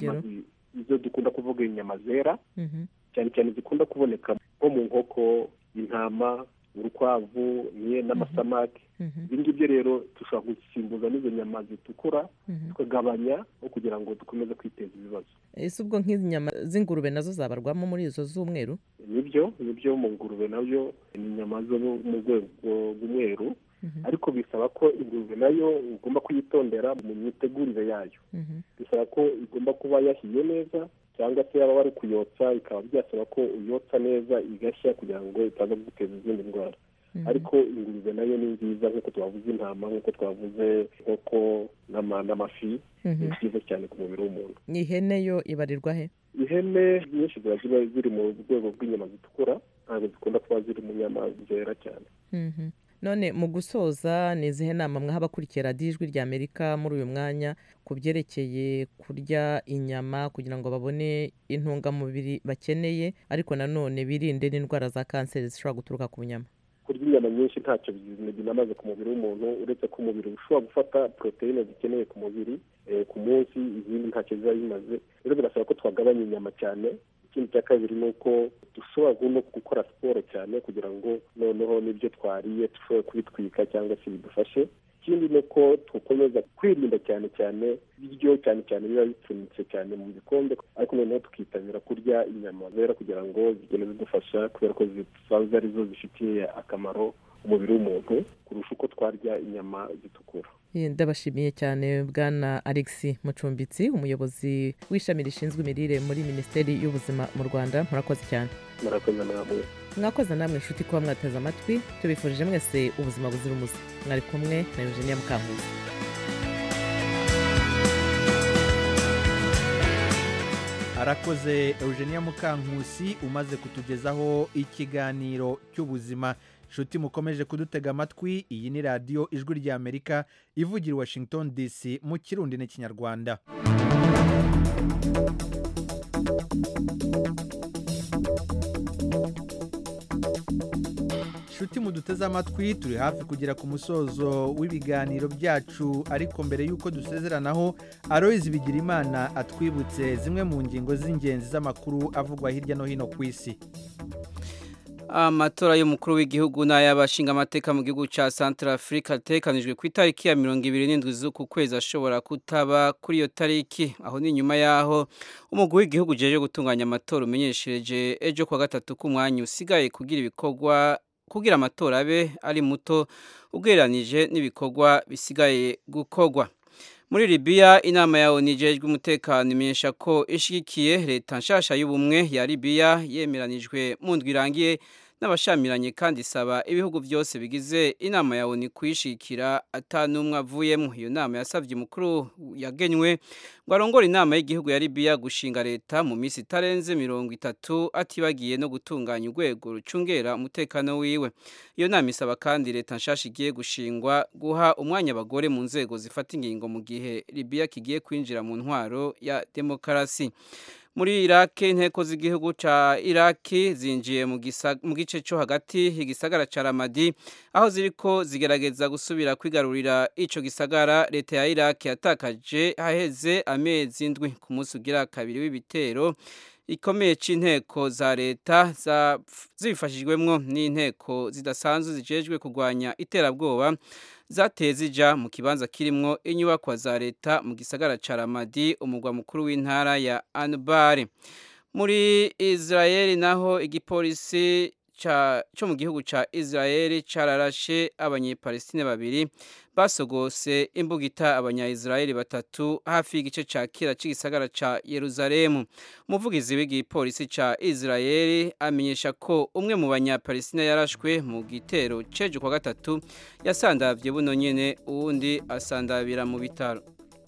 izo dukunda kuvuga inyama zera cyane cyane zikunda kuboneka nko mu nkoko intama urukwavu n'amasamaki ibi ngibyo rero dushobora gusimbuza n'izo nyama zitukura tukagabanya no kugira ngo dukomeze kwiteza ibibazo ese ubwo nk'inyama z'ingurube nazo zabarwamo muri izo z'umweru nibyo nibyo mu ngurube nabyo ni inyama zo mu rwego rw'umweru ariko bisaba ko ingurube nayo ugomba kuyitondera mu mitegurire yayo bisaba ko igomba kuba yahiye neza cyangwa se yaba bari kuyotsa bikaba byasaba ko uyotsa neza igashya kugira ngo itaza guteza izindi ndwara ariko ingurube nayo ni nziza nk'uko twavuze intama nk'uko twavuze inkoko n'ama- n'amafi Mhm. ni byiza cyane ku mubiri w'umuntu ihene yo ibarirwa he ihene nyinshi ziba ziba ziri mu rwego rw'inyama zitukura ntabwo zikunda kuba ziri mu nyama zera cyane Mhm. none mu gusoza ni izihe nama mwaha abakurikiye radiyo ijwi rya amerika muri uyu mwanya ku byerekeye kurya inyama kugira ngo babone intungamubiri bakeneye ariko nanone birinde n'indwara za kanseri zishobora guturuka ku nyama kurya inyama nyinshi ntacyo binamaze ku mubiri w'umuntu uretse ko umubiri ushobora gufata poroteyine zikeneye ku mubiri eh, ku munsi izindi ntacyo ziba bimaze rero birasaba ko twagabanya inyama cyane ikindi cya kabiri ni uko dushobora no gukora siporo cyane kugira ngo noneho n'ibyo twariye dushobore kubitwika cyangwa se bidufashe ikindi ni uko dukomeza kwirinda cyane cyane ibiryo cyane cyane biba bipfunyitse cyane mu bikombe ariko noneho tukitabira kurya inyama zera kugira ngo zigende zidufasha kubera ko zisanzwe arizo zifitiye akamaro umubiri w'umuntu kurusha uko twarya inyama zitukura Eh, ndabashimiye cyane bwana alex mucumbitsi umuyobozi w'ishami rishinzwe imirire muri minisiteri y'ubuzima mu rwanda murakoze cyane murakoze namwe mwakoze namwe inshuti kuba mwateze amatwi tubifurije mwese ubuzima buzira umuze mwari kumwe na eugenia mukankuzi arakoze eugenia mukankusi umaze kutugezaho ikiganiro cy'ubuzima nshuti mukomeje kudutega amatwi iyi ni radiyo ijwi ry'amerika ivugira i washington dc mu kirundi n'ikinyarwanda nshuti muduteze amatwi turi hafi kugera ku musozo w'ibiganiro byacu ariko mbere y'uko dusezeranaho aroyizi bigirimana atwibutse zimwe mu ngingo z'ingenzi z'amakuru avugwa hirya no hino ku isi amatora y'umukuru w'igihugu n'ay'abashingamateka mu gihugu cya santara afurika atekanijwe ku itariki ya mirongo ibiri n'indwi z'uku kwezi ashobora kutaba kuri iyo tariki aho ni nyuma y'aho umugwi w'igihugu uje gutunganya amatora umenyeshereje ejo kuwa gatatu k'umwanya usigaye kugira ibikorwa kugira amatora abe ari muto ugereranije n'ibikorwa bisigaye gukorwa muri Libya inama ya ONU ijejwe umutekano imenyesha ko ishigikiye leta nshasha y'ubumwe ya Libya yemeranijwe mu ndwi irangiye n'abashamiranye kandi isaba ibihugu byose bigize inama ya ONU kuyishikira atanumwe avuyemo iyo nama yasabye umukuru yagenywe ngo arongore inama y'igihugu ya Libya gushinga leta mu minsi itarenze mirongo itatu atibagiye no gutunganya urwego rucungera umutekano wiwe iyo nama isaba kandi leta nshasha igiye gushingwa guha umwanya abagore mu nzego zifata ingingo mu gihe Libya kigiye kwinjira mu ntwaro ya demokarasi muri iraki inteko z'igihugu cya iraki zinjiye mu gice cyo hagati igisagara cya ramadi aho ziriko zigerageza gusubira kwigarurira icyo gisagara leta ya iraki yatakaje haheze amezi ndwi ku munsi ugira kabiri w'ibitero ikomeye cy'inteko za leta zifashijwemo n'inteko zidasanzwe zijejwe kurwanya iterabwoba zateye zija mu kibanza kirimwo inyubakwa za leta mu gisagara ca Ramadi umugwa mukuru w'intara ya Anbar muri Israel naho igipolisi cyo mu gihugu ca Israel cararashe abanyepalestine babiri basogose imbugita abanya-Israel batatu hafi y'igice ca kera c'igisagara ca Yerusalemu umuvugizi w'igipolisi ca Israel amenyesha ko umwe mu banyapalestina yarashwe mu gitero ceje kwa gatatu yasandavye buno nyene uwundi asandabira mu bitaro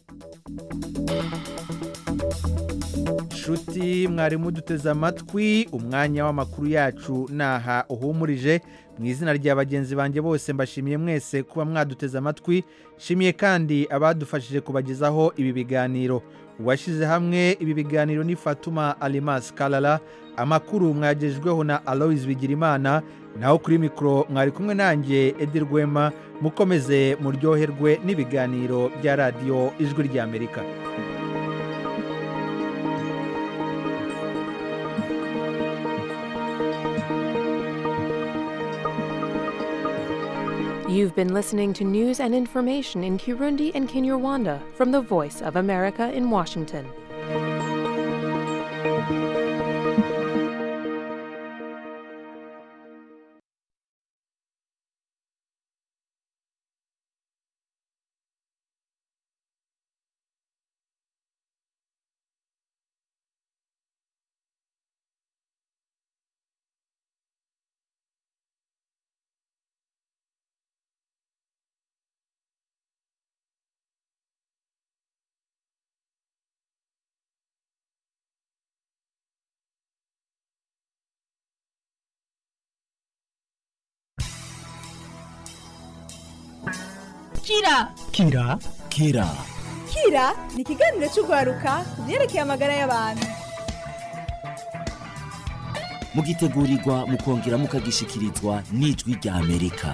nshuti mwari muduteze amatwi umwanya w'amakuru yacu naha uhumurije mu izina rya bagenzi banjye bose mbashimiye mwese kuba mwaduteze amatwi nshimiye kandi abadufashije kubagezaho ibi biganiro uwashyize hamwe ibi biganiro ni fatuma alimas karara amakuru mwagejweho na aloise bigirimana naho kuri mikoro mwari kumwe nanjye edi rwema mukomeze muryoherwe n'ibiganiro bya radiyo ijwi ry'amerika You've been listening to news and information in Kirundi and Kinyarwanda from the Voice of America in Washington. kira kira kira kira ni ikiganiro cy'urwaruka ku byerekeye amagara y'abantu mugitegurirwa mukongera mukagishikirizwa n'ijwi rya amerika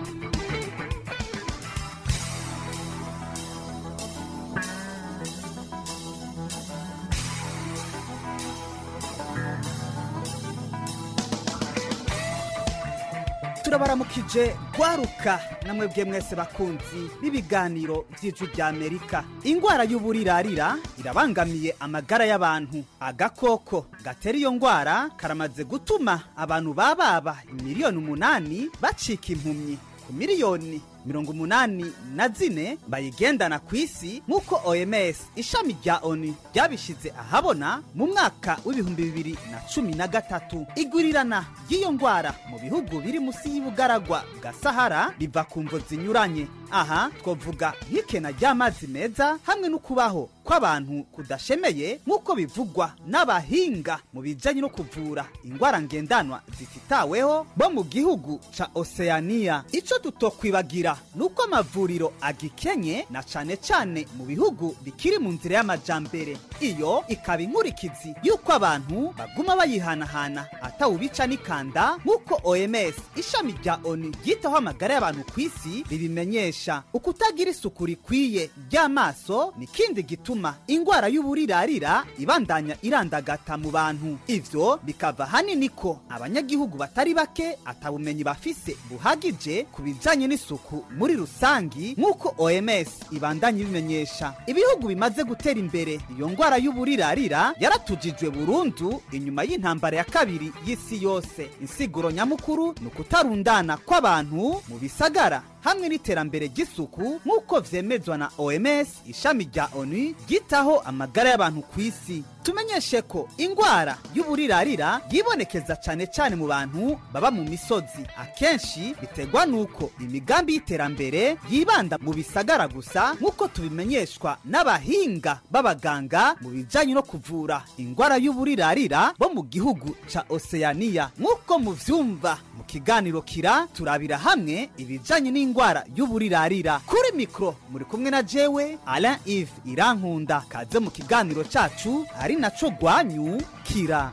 turabaramukije gwaruka namwebwe mwese bakunzi b'ibiganiro vy'ijwi rya amerika ingwara y'uburirarira irabangamiye amagara y'abantu agakoko gatera iyo ngwara karamaze gutuma abantu bababa miliyoni umunani bacika impumyi ku miliyoni mirongo umunani na zine bayigendana ku isi nk'uko oms ishami rya oni ryabishize ahabona mu mwaka w'ibihumbi bibiri na cumi na gatatu igurirana ry'iyo ngwara mu bihugu biri munsi y'ubugaragwa bwa sahara biva ku mvo zinyuranye aha twavuga nk'ikena ry'amazi meza hamwe no kubaho kw'abantu kudashemeye nk'uko bivugwa n'abahinga mu bijanye no kuvura ingwara ngendanwa zititaweho bo mu gihugu ca oceania ico tutokwibagira nuko amavuriro agikenye na cane cane mu bihugu bikiri mu nzira y'amajambere iyo ikaba inkurikizi y'uko abantu baguma bayihanahana atawubica n'ikanda nk'uko oms ishami rya oni ryitaho amagara y'abantu ku isi ribimenyesha ukutagira isuku rikwiye ry'amaso ni kindi gituma ingwara y'uburirarira ibandanya irandagata mu bantu ivyo bikava hanini ko abanyagihugu batari bake atabumenyi bafise buhagije ku bijanye n'isuku muri rusangi nk'uko oms ibandanya ibimenyesha ibihugu bimaze gutera imbere iyo ngwara y'uburirarira yaratujijwe burundu inyuma y'intambara ya kabiri y'isi yose insiguro nyamukuru ni ukutarundana kw'abantu mu bisagara hamwe n'iterambere ry'isuku nk'uko vyemezwa na oms ishami rya onu ryitaho amagara y'abantu ku isi tumenyeshe ko ingwara y'uburirarira yibonekeza cane cane mu bantu baba mu misozi akenshi biterwa n'uko imigambi y'iterambere yibanda mu bisagara gusa nk'uko tubimenyeshwa n'abahinga b'abaganga mu bijanye no kuvura ingwara y'uburirarira bo mu gihugu ca oceania nk'uko muvyumva mu kiganiro kira turabira hamwe ibijanye n'ingwara y'uburirarira kuri mikro muri kumwe na jewe alain ive irankunda kaze mu kiganiro cacu ari naco gwanyu kira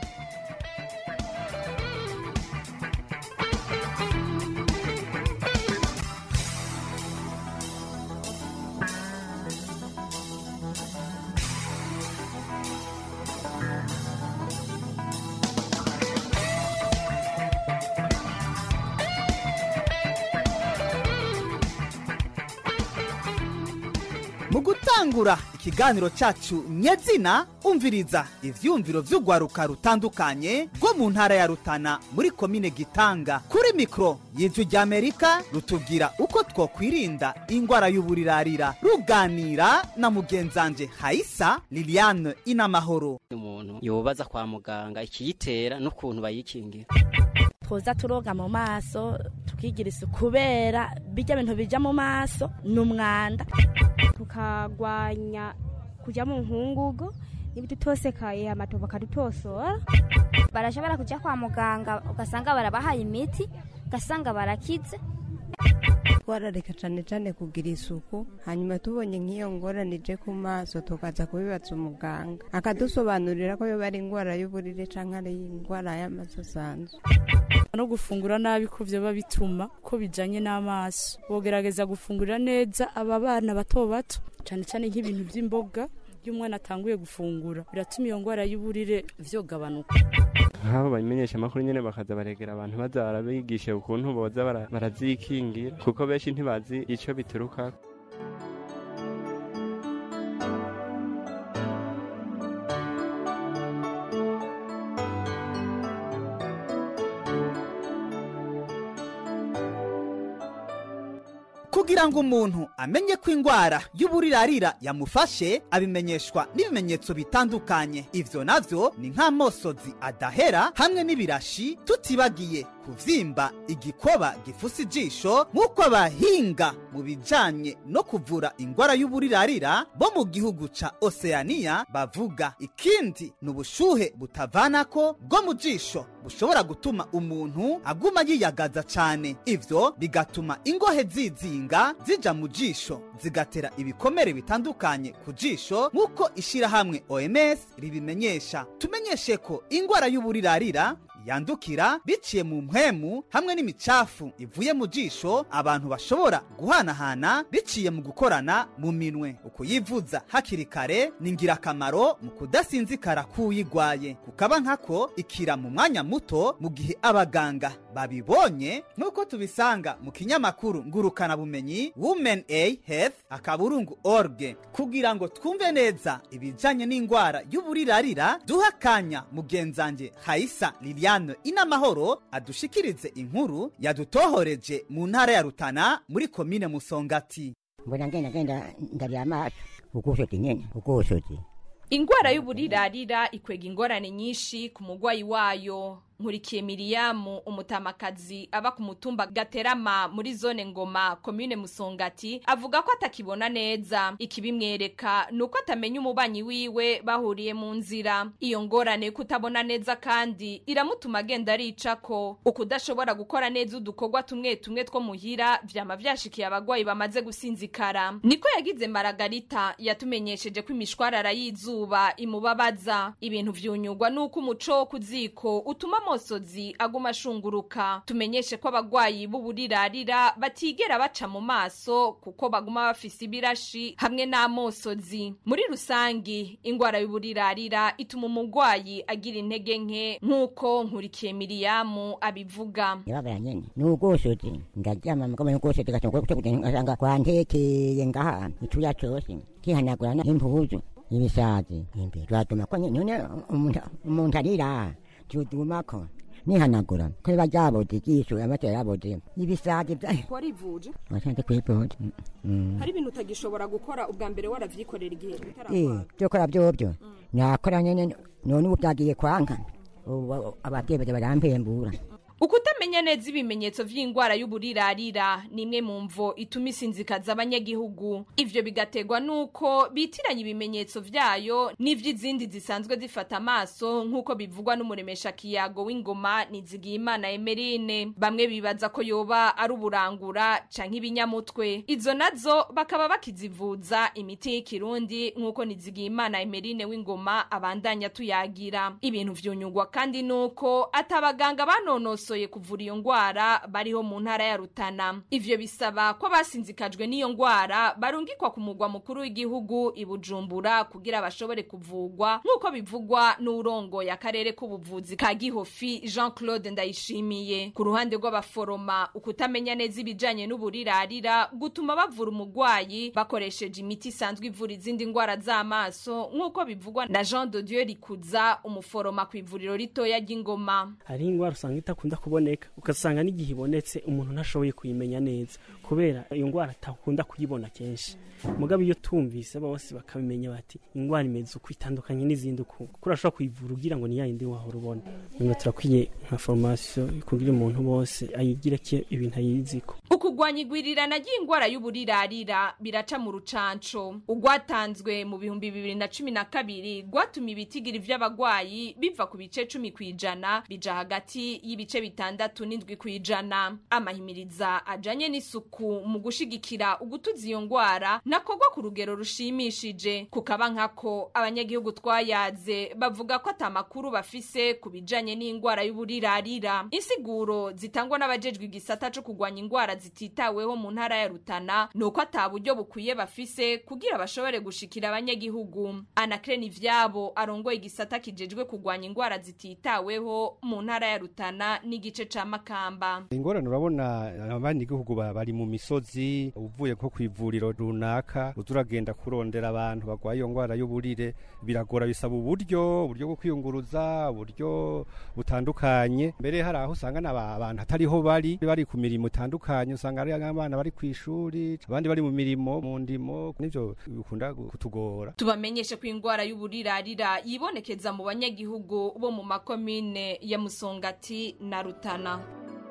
mu gutangura ikiganiro cacu nyezina umviriza ivyumviro vy'urwaruka rutandukanye rwo mu ntara ya rutana muri komine gitanga kuri mikro y'ijwi ry'amerika rutubwira uko twokwirinda ingwara y'uburirarira ruganira na mugenzanje hayisa liliane inamahoro umuntu yobaza kwa muganga ikiyitera n'ukuntu bayikingira twoza turoga mu maso tukigira isuku kubera bijya bintu bija mu maso ni umwanda tukagwanya kujya mu nkungugu n'ibidutosekaye amato bakadutosora barashobora kujya kwa muganga ugasanga barabahaye imiti ugasanga barakize twarareka cyane cyane kugira isuku hanyuma tubonye nk'iyo ngorane ije ku maso tukaza kubibaza umuganga akadusobanurira ko yoba ari indwara y'uburire cyangwa ari indwara y'amaso asanzwe no gufungura nabi ko byaba bituma ko bijanye n'amaso bogerageza gufungurira neza aba bana bato bato cyane cyane nk'ibintu by'imboga iyo umwana atanguye gufungura biratuma iyo ndwara y'uburire vyogabanuka nk'abo bamenyesha amakuru nyine bakaza baregera abantu baza barabigisha ukuntu boza bara- barazikingira kuko benshi ntibazi ico bituruka kugira ngo umuntu amenye ko ingwara y'uburirarira yamufashe abimenyeshwa n'ibimenyetso bitandukanye ivyo navyo ni nk'amosozi adahera hamwe n'ibirashi tutibagiye kuvyimba igikoba gifusa ijisho nk'uko abahinga mu bijanye no kuvura ingwara y'uburirarira bo mu gihugu ca oceania bavuga ikindi ni ubushuhe butavanako bwo mu jisho bushobora gutuma umuntu aguma yiyagaza cane ivyo bigatuma ingohe zizinga zija mu jisho zigatera ibikomere bitandukanye ku jisho nk'uko ishirahamwe oms ribimenyesha tumenyeshe ko ingwara y'uburirarira yandukira biciye mu mpwemu hamwe n'imicafu ivuye mu jisho abantu bashobora guhanahana biciye mu gukorana mu minwe ukuyivuza hakiri kare ni ingirakamaro mu kudasinzikara k'uyigwaye kukaba nkako ikira mu mwanya muto mu gihe abaganga babibonye nk'uko tubisanga mu kinyamakuru ngurukana bumenyi women a health akaburungu org kugira ngo twumve neza ibijanye n'ingwara y'uburirarira duha akanya mugenzange haisa liliane inamahoro adushikirize inkuru yadutohoreje mu ntara ya rutana muri komine musongati mbona ngenda ngenda ndarya amaso ugusozi nyene ugusozi ingwara y'uburirarira ikwega ingorane nyinshi ku mugwayi wayo nkurikiye miriyamu umutamakazi aba ku mutumba gaterama muri zone ngoma komine musongati avuga ko atakibona neza ikibimwereka ni uko atamenya umubanyi wiwe bahuriye mu nzira iyo ngorane yo kutabona neza kandi iramutuma agenda aricako ukudashobora gukora neza udukorwa tumwe tumwe two muhira vyama vyashikiye abagwayi bamaze gusinzikara niko yagize maragarita yatumenyesheje ko imishwarara y'izuba imubabaza ibintu vyunyugwa n'uko umuco wo ku ziko utuma amosozi aguma ashunguruka tumenyeshe ko abagwayi b'uburirarira batigera baca mu maso kuko baguma bafise ibirashi hamwe n'amosozi muri rusangi ingwara y'uburirarira ituma umugwayi agira intege nke nk'uko nkurikiye miriyamu abivuga yababara nyene ni ugusozi ndaryama mugabo ni ugusozi gasanga kwantekeye ngaha icuya cose kihanagura n'impuzu ibisazi imbere twatuma ko nyene umuntu arira tudumako nihanagura ko biba ryaboze ijisho amaso yaboze ibisazi bya warivuje wasanze kwipota hari ibintu utagishobora gukora ubwa mbere waravyikorera igihe eh byokora byobyo nakora nyene none ubu byagiye kwanka ubu ababyeyi baje barampembura ukutamenya neza ibimenyetso vy'ingwara y'uburirarira ni imwe mu mvo ituma isinzikaza abanyagihugu ivyo bigategwa nuko bitiranya ibimenyetso vyayo n'ivy'izindi zisanzwe zifata amaso nk'uko bivugwa n'umuremesha kiyago w'ingoma nizigiyimana emerine bamwe bibaza ko yoba ari uburangura canke ibinyamutwe izo nazo bakaba bakizivuza imiti y'ikirundi nk'uko nizigiyimana emerine w'ingoma abandanya tuyagira ibintu vyunyugwa kandi nuko atabaganga banonosoye basoye kuvura iyo ngwara bariho mu ntara ya Rutana ivyo bisaba ko basinzikajwe n'iyo ngwara barungikwa ku mugwa mukuru w'igihugu ibujumbura kugira bashobore kuvugwa nk'uko bivugwa n'urongoye akarere k'ubuvuzi ka Gihofi Jean Claude Ndayishimiye ku ruhande rw'abaforoma ukutamenya neza ibijanye n'uburirarira gutuma bavura umugwayi bakoresheje imiti isanzwe ivura izindi ngwara z'amaso nk'uko bivugwa na Jean de Dieu Rikuza umuforoma ku ivuriro ritoya ry'ingoma hari ingwara usanga itakunda kuboneka ugasanga n'igihe ibonetse umuntu ntashoboye kuyimenya neza kubera iyo ndwara atakunda kuyibona kenshi mugabo iyo tumvise bose bakabimenya bati indwara imeze uko itandukanye n'izindi uko kuko urashobora kuyivura ugira ngo ni yayindi wahora ubona nyuma turakwiye nka formation kugira umuntu bose ayigira ke ibintu ayiziko ukugwanya igwirirana ry'ingwara y'uburirarira biraca mu rucanco ugwatanzwe mu bihumbi bibiri na cumi na kabiri gwatuma ibitigiri vy'abagwayi biva ku bice cumi kw'ijana bija hagati y'ibice bitandatu n'indwi kw'ijana amahimiriza ajanye n'isuku mu gushigikira ugutuza iyo ngwara nakorwa ku rugero rushimishije kukaba nkako abanyagihugu twayaze bavuga ko ata makuru bafise ku bijanye n'ingwara y'uburirarira insiguro zitangwa n'abajejwe igisata co kugwanya ingwara zititaweho mu ntara ya Rutana nuko ata buryo bukwiye bafise kugira bashobore gushikira abanyagihugu anakreni ivyabo arongoye igisata kijejwe kugwanya ingwara zititaweho mu ntara ya Rutana n'igice ca Makamba ingorane urabona abanyagihugu bari mu misozi uvuye nko kwivuriro runaka uzuragenda kurondera abantu bagwaye iyo ngwara y'uburire biragora bisaba uburyo uburyo bwo kwiyunguruza uburyo butandukanye mbere hari aho usanga abantu atariho bari bari ku mirimo itandukanye usanga ari abana bari ku ishuri abandi bari mu mirimo mu ndimo nivyo bikunda kutugora tubamenyeshe ko ingwara y'uburirarira yibonekeza mu banyagihugu bo mu makomine ya Musongati na Rutana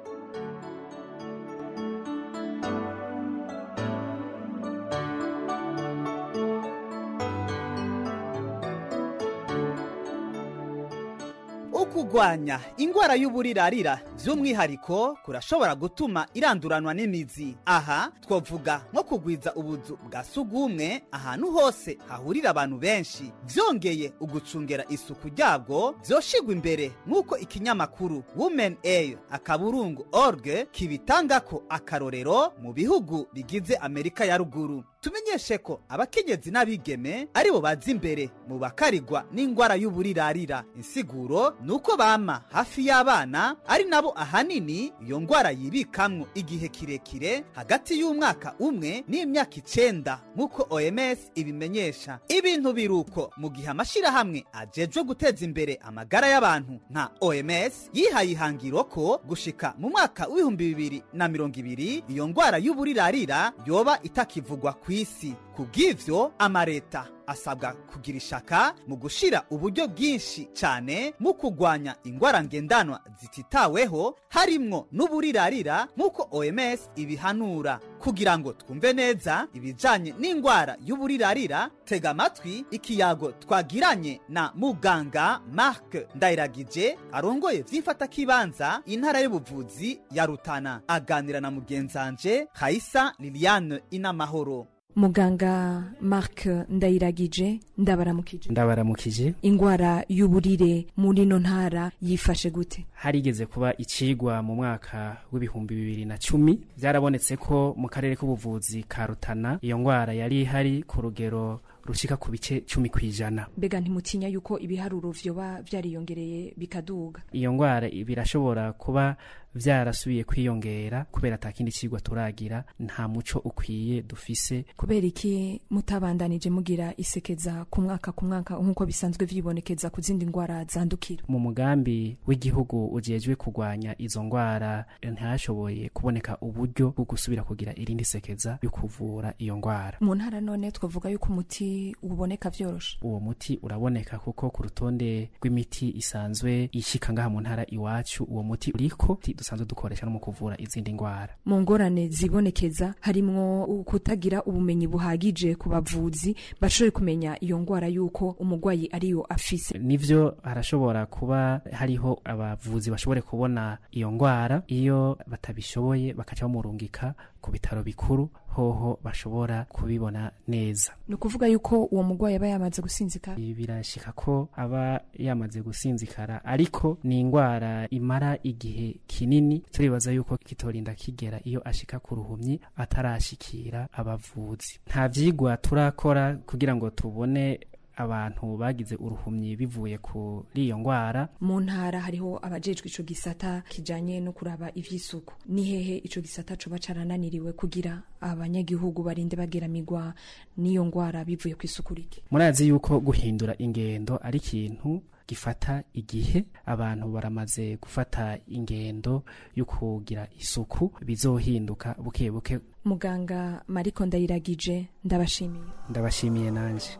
ukugwanya ingwara y'uburirarira by'umwihariko kurashobora gutuma iranduranwa n'imizi aha twavuga nko kugwiza ubuzu bwa sugumwe ahantu hose hahurira abantu benshi byongeye ugucungera isuku ryabwo byoshigwa imbere nk'uko ikinyamakuru women air akaburungu org kibitanga ko akarorero mu bihugu bigize amerika ya ruguru tumenyeshe ko abakenyezi n'abigeme aribo baza imbere mu bakarigwa n'ingwara y'uburirarira insiguro ni uko bama hafi y'abana ari nabo ahanini iyo ngwara yibikamwo igihe kirekire hagati y'umwaka umwe n'imyaka icenda nk'uko oms ibimenyesha ibintu biruko mu gihe amashyirahamwe ajejwe guteza imbere amagara y'abantu nka oms yihaye ihangiro ko gushika mu mwaka w'ibihumbi bibiri na mirongo ibiri iyo ngwara y'uburirarira yoba itakivugwa ku isi kubw'ivyo amareta asabwa kugira ishaka mu gushira uburyo bwinshi cyane mu kugwanya ingwara ngendanwa zititaweho harimwo n'uburirarira nk'uko oms ibihanura kugira ngo twumve neza ibijanye n'ingwara y'uburirarira tega amatwi ikiyago twagiranye na muganga mark ndayiragije arongoye vy'imfatakibanza intara y'ubuvuzi ya rutana aganira na mugenzanje kaisa liliane inamahoro muganga mark ndayiragije ndabaramukije ndabaramukije ingwara y'uburire muri ino ntara yifashe gute harigeze kuba icigwa mu mwaka w'ibihumbi bibiri na cumi byarabonetse ko mu karere k'ubuvuzi ka rutana iyo ngwara yari ihari ku rugero rushika ku bice cumi ku ijana mbega ntimutinya yuko ibiharuro vyoba vyariyongereye bikaduga iyo ngwara birashobora kuba vyarasubiye kwiyongera kubera ata kindi cigwa turagira nta muco ukwiye dufise kubera iki mutabandanije mugira isekeza ku mwaka ku mwaka nk'uko bisanzwe vyibonekeza ku zindi ngwara zandukira mu mugambi w'igihugu ujejwe kurwanya izo ngwara ntihashoboye kuboneka uburyo bwo gusubira kugira irindi sekeza yo kuvura iyo ngwara mu ntara none twavuga yuko umuti uboneka vyoroshe uwo muti uraboneka kuko ku rutonde rw'imiti isanzwe ishika ngaha mu ntara iwacu uwo muti uriko dusanzwe dukoresha no mu kuvura izindi ngwara mu ngorane zibonekeza harimwo kutagira ubumenyi buhagije ku bavuzi bashoboye kumenya iyo ngwara yuko umugwayi ariyo afise nivyo harashobora kuba hariho abavuzi bashobore kubona iyo ngwara iyo batabishoboye bakaca bamurungika ku bitaro bikuru hoho bashobora kubibona neza ni ukuvuga yuko uwo mugwayi aba yamaze gusinzikara birashika ko aba yamaze gusinzikara ariko ni ingwara imara igihe kinini turibaza yuko kitorinda kigera iyo ashika ku ruhumyi atarashikira abavuzi nta vyigwa turakora kugira ngo tubone abantu bagize uruhumyi bivuye kuri iyo ngwara mu ntara hariho abajejwe ico gisata kijanye no kuraba ivy'isuku ni hehe ico gisata coba carananiriwe kugira abanyagihugu barinde bageramirwa n'iyo ngwara bivuye ku isuku rike murazi yuko guhindura ingendo ari ikintu gifata igihe abantu baramaze gufata ingendo yo kugira isuku bizohinduka buke buke muganga mariko ndayiragije ndabashimiye ndabashimiye nanje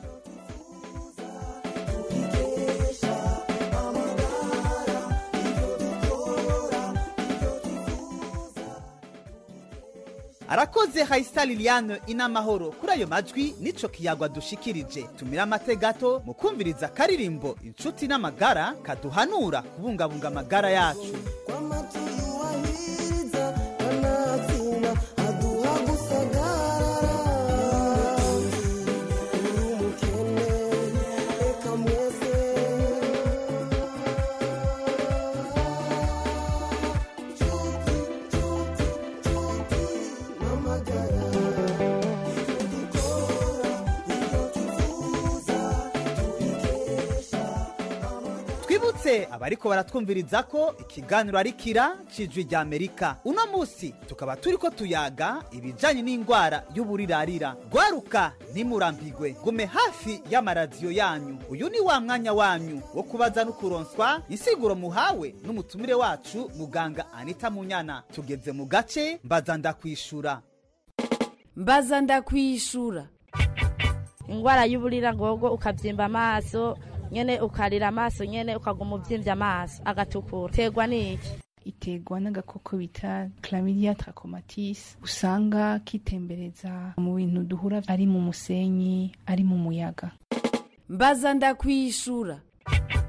arakoze hayisa liliane inamahoro kuri ayo majwi nico kiyagwa dushikirije tumira amate gato mu kumviriza akaririmbo inshuti n'amagara kaduhanura kubungabunga amagara yacu twibutse abariko baratwumviriza ko ikiganiro ari kira cijwi rya amerika uno musi tukaba turiko tuyaga ibijanye n'ingwara y'uburirarira gwaruka ntimurambigwe gume hafi y'amaradiyo yanyu uyu ni wa mwanya wanyu wo kubaza no kuronswa insiguro muhawe n'umutumire wacu muganga anita munyana tugeze mu gace mbaza ndakwishura mbaza ndakwishura ingwara y'uburira ngogo ukabyimba amaso nyene ukarira amaso nyene ukaguma uvyimbye amaso agatukura terwa n'iki iterwa n'agakoko bita chlamydia trachomatis usanga kitembereza mu bintu duhura ari mu musenyi ari mu muyaga mbaza ndakwishura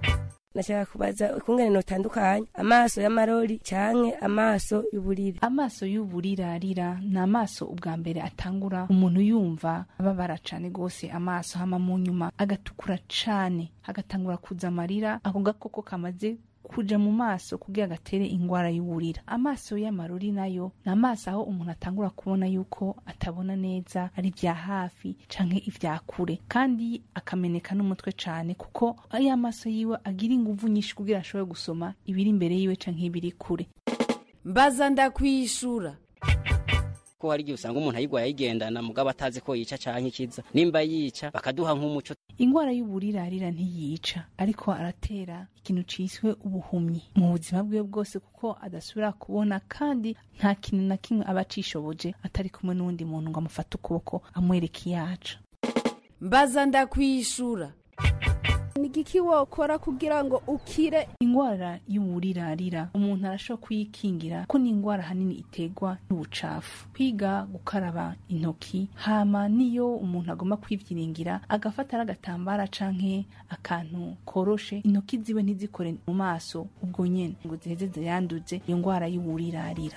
nashaka kubaza ukungene notandukanya amaso y'amarori canke amaso y'uburire amaso y'uburirarira ni amaso ubwa mbere atangura umuntu yumva ababara cane gose amaso hama mu nyuma agatukura cane hagatangura kuza amarira ako gakoko kamaze kuja mu maso kugira gatere ingwara y'uburira amaso y'amarori nayo ni amaso aho umuntu atangura kubona yuko atabona neza ari vya hafi canke ivya kure kandi akameneka n'umutwe cane kuko ayo amaso yiwe agira inguvu nyinshi kugira ashobore gusoma ibiri imbere yiwe canke ibiri kure mbaza ndakwishura ko hari igihe usanga umuntu ayigwaye ayigendana mugabo atazi ko yica canke ikiza nimba yica bakaduha nk'umuco ingwara y'uburirarira ntiyica ariko aratera ikintu ciswe ubuhumyi mu buzima bwiwe bwose kuko adasubira kubona kandi nta kintu na kimwe aba acishoboje atari kumwe n'uwundi muntu ngo amufate ukuboko amwereke iyaca mbaza ndakwishura ni igiki wokora kugira ngo ukire ingwara y'uburirarira umuntu arashobora kuyikingira ko ni ingwara hanini iterwa n'ubucafu kwiga gukaraba intoki hama niyo umuntu agomba kwivyiringira agafata n'agatambara canke akantu koroshe intoki ziwe ntizikore mu maso ubwo nyene ngo ziheze ziyanduze iyo ngwara y'uburirarira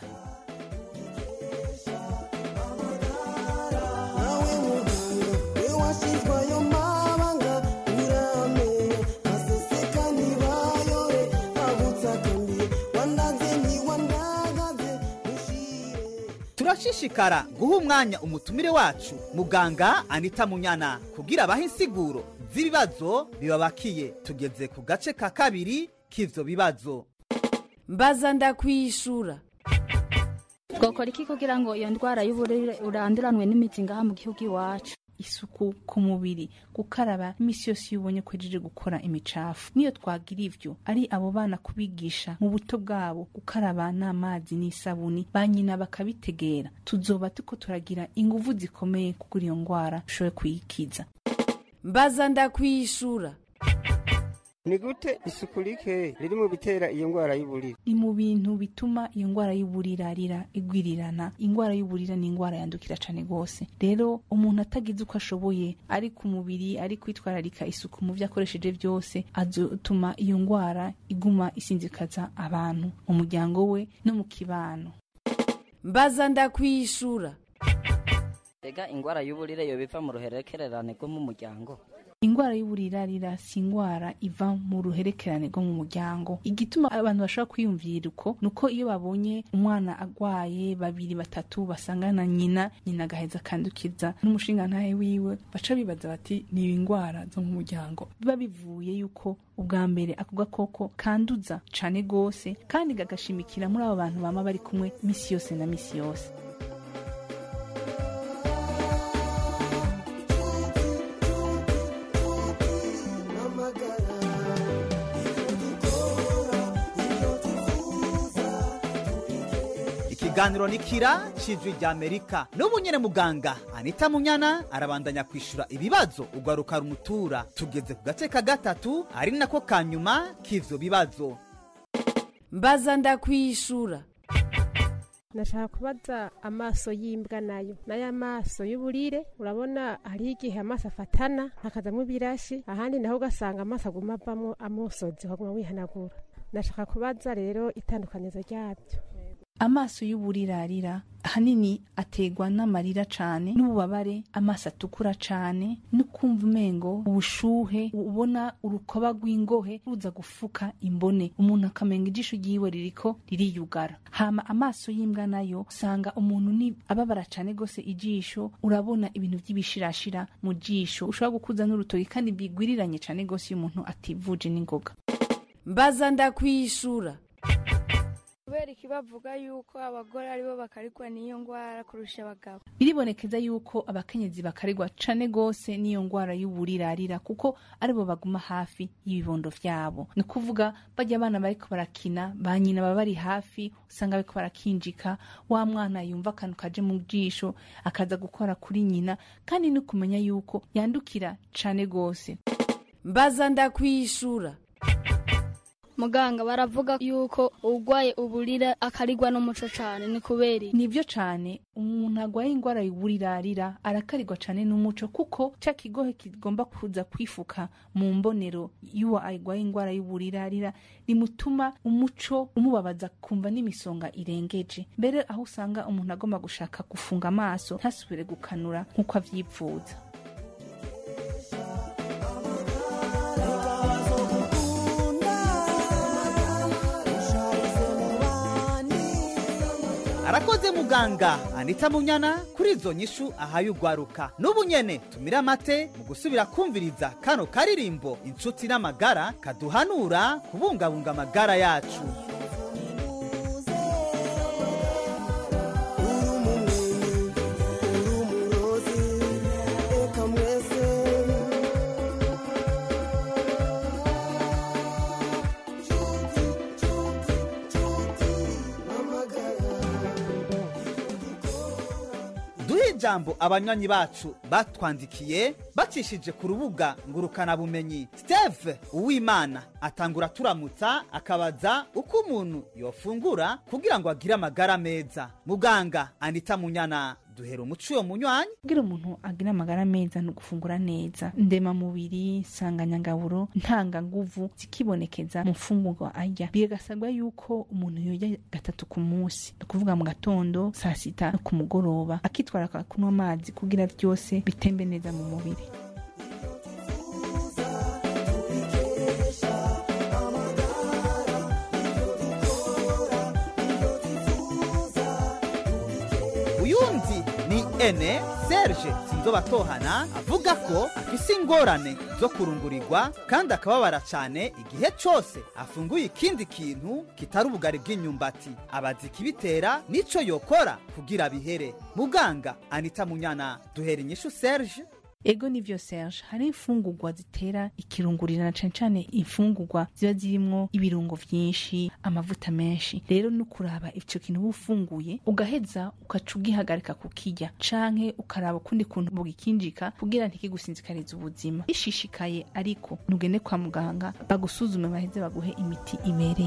turashishikara guha umwanya umutumire wacu muganga anita munyana kugira abahe insiguro z'ibibazo bibabakiye tugeze ku gace ka kabiri k'ivyo bibazo mbaza ndakwishura twakora iki kugira ngo iyo ndwara y'uburire uranduranwe n'imizi ngaha mu gihugu iwacu isuku ku mubiri gukaraba imisi yose iyo ubonye ko ejeje gukora imicafu niyo twagira ivyo ari abo bana kubigisha mu buto bwabo gukaraba n'amazi n'isabuni ba nyina bakabitegera tuzoba tuko turagira inguvu zikomeye kugura iyo ngwara dushobore kuyikiza mbaza ndakwishura ni gute isuku rike riri mu bitera iyo ngwara y'uburire ni mu bintu bituma iyo ngwara y'uburirarira igwirirana ingwara y'uburira ni ingwara yandukira cane gose rero umuntu atagize uko ashoboye ari ku mubiri ari kwitwararika isuku mu vyo akoresheje vyose azotuma iyo ngwara iguma isinzikaza abantu mu muryango we no mu kibano mbaza ndakwishura ega ingwara y'uburire yo biva mu ruherekererane rwo mu muryango ingwara y'uburirarira si ingwara iva mu ruherekerane rwo mu muryango igituma abantu bashobora kwiyumvira uko ni uko iyo babonye umwana agwaye babiri batatu basangana nyina nyina agaheza akandukiza n'umushingantahe wiwe baca bibaza bati ni ingwara zo mu muryango biba bivuye yuko ubwa mbere ako gakoko kanduza cane gose kandi gagashimikira muri abo bantu bama bari kumwe misi yose na misi yose ikiganiro ni kira cijwi rya amerika n'ubu nyene muganga anita munyana arabandanya kwishura ibibazo ugaruka rumutura tugeze ku gace ka gatatu ari nako ka nyuma k'ivyo bibazo mbaza ndakwishura nashaka kubaza amaso y'imbwa nayo nayo amaso y'uburire urabona hariho igihe amaso afatana hakazamo ibirashi ahandi naho ugasanga amaso aguma avamo amusozi ukaguma wihanagura nashaka kubaza rero itandukanizo ryabyo amaso y'uburirarira ahanini ategwa n'amarira cane n'ububabare amaso atukura cane no kumva umengo ubushuhe ubona urukoba rw'ingohe ruza gufuka imbone umuntu akamenga ijisho ryiwe ririko ririyugara hama amaso y'imbwa nayo usanga umuntu ni ababara cane gose ijisho urabona ibintu vy'ibishirashira mu jisho ushobora gukuza n'urutoki kandi bigwiriranye cane gose iyo umuntu ativuje n'ingoga mbaza ndakwishura kubera iki bavuga yuko abagore aribo bakarigwa n'iyo ngwara kurusha abagabo biribonekeza yuko abakenyezi bakarigwa cane gose n'iyo ngwara y'uburirarira kuko aribo baguma hafi y'ibibondo vyabo ni ukuvuga barya abana bariko barakina ba nyina baba bari hafi usanga bariko barakinjika wa mwana yumva akantu kaje mu jisho akaza gukora kuri nyina kandi no kumenya yuko yandukira cane gose mbaza ndakwishura muganga baravuga yuko urwaye uburira akarigwa n'umuco cane ni kubera iki? nivyo cane umuntu agwaye ingwara y'uburirarira arakarirwa cane n'umuco kuko ca kigohe kigomba kuza kwifuka mu mbonero y'uwo agwaye ingwara y'uburirarira rimutuma umuco umubabaza kumva n'imisonga irengeje mbere aho usanga umuntu agomba gushaka gufunga amaso ntasubire gukanura nk'uko avyipfuza arakoze muganga anita munyana kuri izo nyishu ahaye ugwaruka n'ubu nyene tumira amate mu gusubira kumviriza kano karirimbo inshuti n'amagara kaduhanura kubungabunga amagara yacu duhe ijambo abanywanyi bacu batwandikiye bacishije ku rubuga ngurukanabumenyi steve uwimana atangura turamutsa akabaza uko umuntu yofungura kugira ngo agire amagara meza muganga anita munyana duhera umuco uyo munywanyi kugira umuntu agire amagara meza ni ugufungura neza ndema mubiri nsanganyangaburo ntanganguvu zikibonekeza mu mfungurwa arya bigasabwa yuko umuntu yorya gatatu ku munsi ni ukuvuga mu gatondo saa sita no ku mugoroba akitwara kunywa amazi kugira byose bitembe neza mu mubiri uyundi ni ene serge sinzobatohana avuga ko afise ingorane zo kurungurirwa kandi akababara cyane igihe cyose afunguye ikindi kintu kitari ubugari bw'inyumbati abaza ikibitera n'ico yokora kugira bihere muganga anita munyana duhera inyishu serge ego nivyo serge hari imfungurwa zitera ikirungurira na cane cane imfungurwa ziba zirimwo ibirungo vyinshi amavuta menshi rero no kuraba ico kintu uba ufunguye ugaheza ugaca ugihagarika kukirya canke ukaraba ukundi kuntu bugikinjika kugira ntikigusinzikariza ubuzima bishishikaye ariko ntugende kwa muganga bagusuzume baheze baguhe imiti ibereye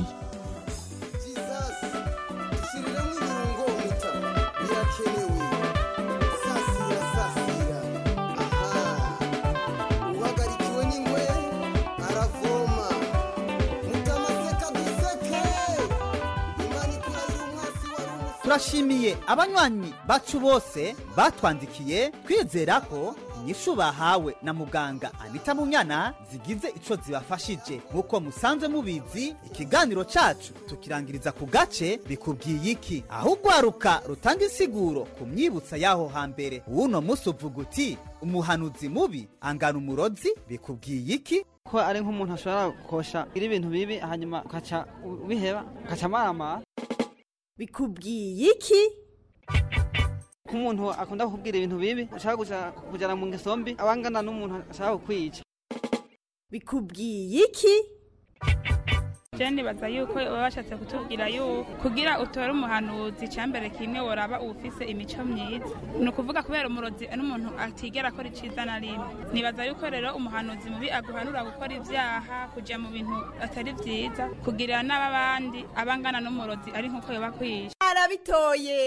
uhagarikiwe n'ingwe aravoma mutamaseka duseke imana ikurahira umwasi wari umusi turashimiye abanywanyi bacu bose batwandikiye twizera ko inyishu bahawe na muganga anita munyana zigize ico zibafashije nk'uko musanzwe mubizi ikiganiro cacu tukirangiriza ku gace bikubwiye iki aho ugwaruka rutanga insiguro ku myibutsa y'aho hambere uwuno musi uvuga uti umuhanuzi mubi angana umurozi bikubwiye iki ko ari nk'umuntu ashobora gukosha iri ibintu bibi hanyuma ukaca ubiheba ukaca amaramara bikubwiye iki nk'umuntu akunda kukubwira ibintu bibi ashaka kuja- kujana mu ngeso mbi abangana n'umuntu ashaka kukwica bikubwiye iki je nibaza yuko baba bashatse kutubwira yuko kugira utore umuhanuzi icambere kimwe woraba uwufise imico myiza ni ukuvuga kubera umurozi n'umuntu atigera akora iciza na rimwe nibaza yuko rero umuhanuzi mubi aguhanura gukora ivyaha kuja mu bintu atari vyiza kugirira n'ababandi abangana n'umurozi ari nk'uko yoba kwisha arabitoye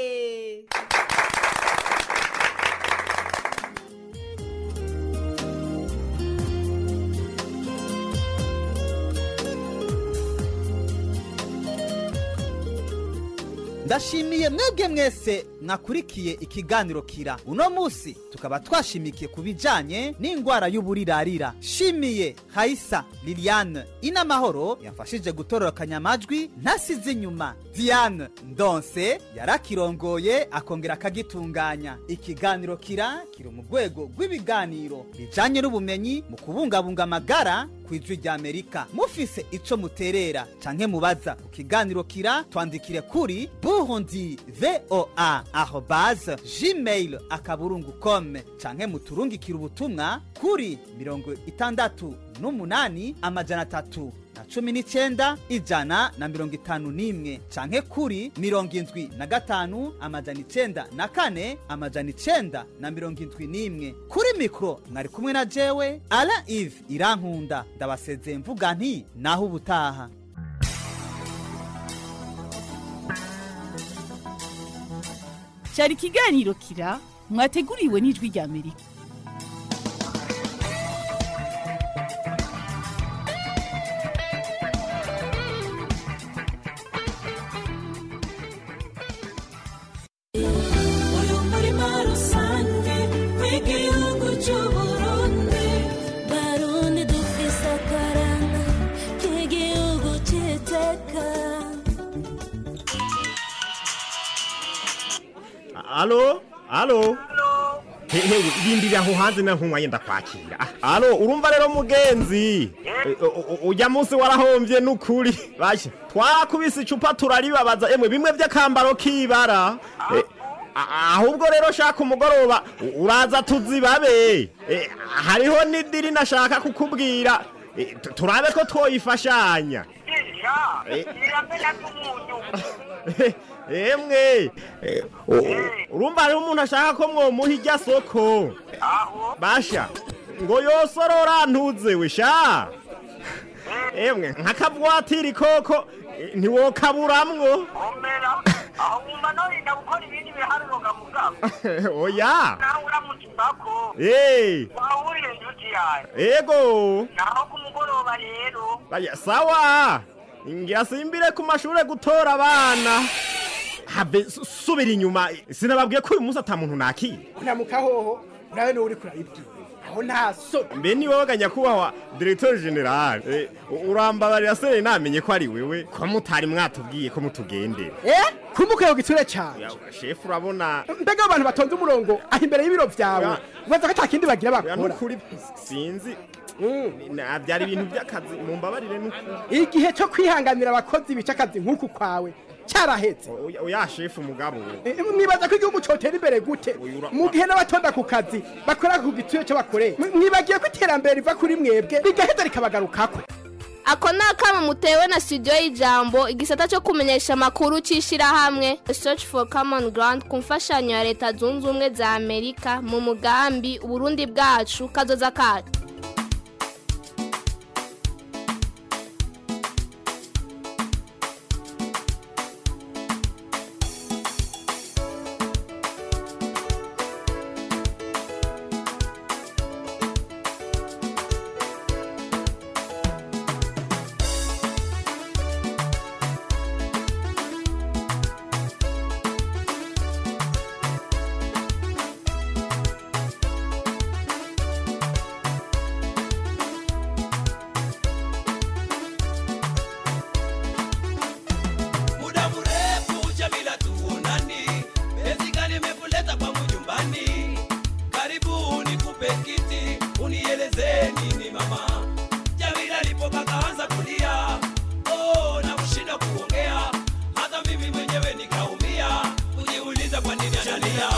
ndashimiye mwebwe mwese mwakurikiye ikiganiro kira uno musi tukaba twashimikiye ku bijanye n'ingwara y'uburirarira shimiye hayisa liliane inamahoro yafashije gutororokanya amajwi ntasize inyuma diane ndonse yarakirongoye akongera akagitunganya ikiganiro kira kiri mu rwego rw'ibiganiro bijanye n'ubumenyi mu kubungabunga amagara ku ijwi rya amerika mufise ico muterera canke mubaza ku kiganiro kira twandikire kuri burundi voa arobase gmail akaburungu com canke muturungikire ubutumwa kuri mirongo itandatu n'umunani amajana atatu na cumi n'icenda ijana na mirongo itanu n'imwe canke kuri mirongo indwi na gatanu amajana icenda na kane amajana icenda na mirongo indwi n'imwe kuri mikoro mwari kumwe na jewe ala ive irankunda ndabasezeye mvuga nti naho ubutaha cyari ikiganiro kira mwateguriwe n'ijwi rya amerika uyu murima rusange w'igihugu cy'uburundi barundi dufise akaranga k'igihugu cy'iteka alo alo hehe rindira aho hanze na nkunywa yenda kwakira Ah, alo urumva rero mugenzi Eh, u- u- ujya munsi warahombye n'ukuri basha twarakubise icupa turaribabaza emwe bimwe by'akambaro k'ibara Eh, a- ahubwo rero shaka umugoroba u- uraza tuzibabe Eh, hariho n'idiri nashaka kukubwira Eh, tu- turabe ko twoyifashanya Eh. emwe eh, u- u- urumva hariho umuntu ashaka ko mwomuha irya soko basha ngo yosorora ntuzewe sha emwe nk'akabwatiri koko eh, ntiwokaburamwo oya nawe uramutse umbako Eh, wahurire inshuti yawe ego naho ku mugoroba rero Baya, sawa ngira simbire ku mashure gutora abana have su- subira inyuma sinababwiye ko uyu munsi ata muntu nakira unamuka hoho nawe niwe uri kurabibwira aho nta so mbe ni wowe nyakubahwa directeur general eh, u- urambabarira se namenye ko ari wewe ko mutari mwatubwiye ko mutugendera eh kumuka gitsure cyane shefu urabona mbega abantu batonze umurongo aho imbere y'ibiro vyawe ubaza ko atakindi bagira oya, bakora nukuri sinzi Na- byari ibintu by'akazi mumbabarire nukuri igihe cyo kwihanganira abakozi bica akazi nk'uku kwawe cyarahetse Oya- oya shefu mugabo Eh, mwibaza ko igihugu cotera imbere gute mu gihe n'abatonda ku kazi bakora ku gitsure cyo bakoreye Mwi- mwibagiye ko iterambere riva kuri mwebwe rigaheza rikabagarukako ako ni akamo mutewe na studio y'ijambo igisata cyo kumenyesha amakuru cy'ishyirahamwe search for common ground ku mfashanyo ya leta zunze ubumwe za amerika mu mugambi uburundi bwacu kazoza kacu muda mrefu Jamila tuonani, penzi gani imekuleta kwangu nyumbani? Karibu nikupe kiti, unieleze nini mama. Jamila alipoka kaanza kulia, oh, na kushinda kuongea, hata mimi mwenyewe nikaumia, kujiuliza kwa nini analia.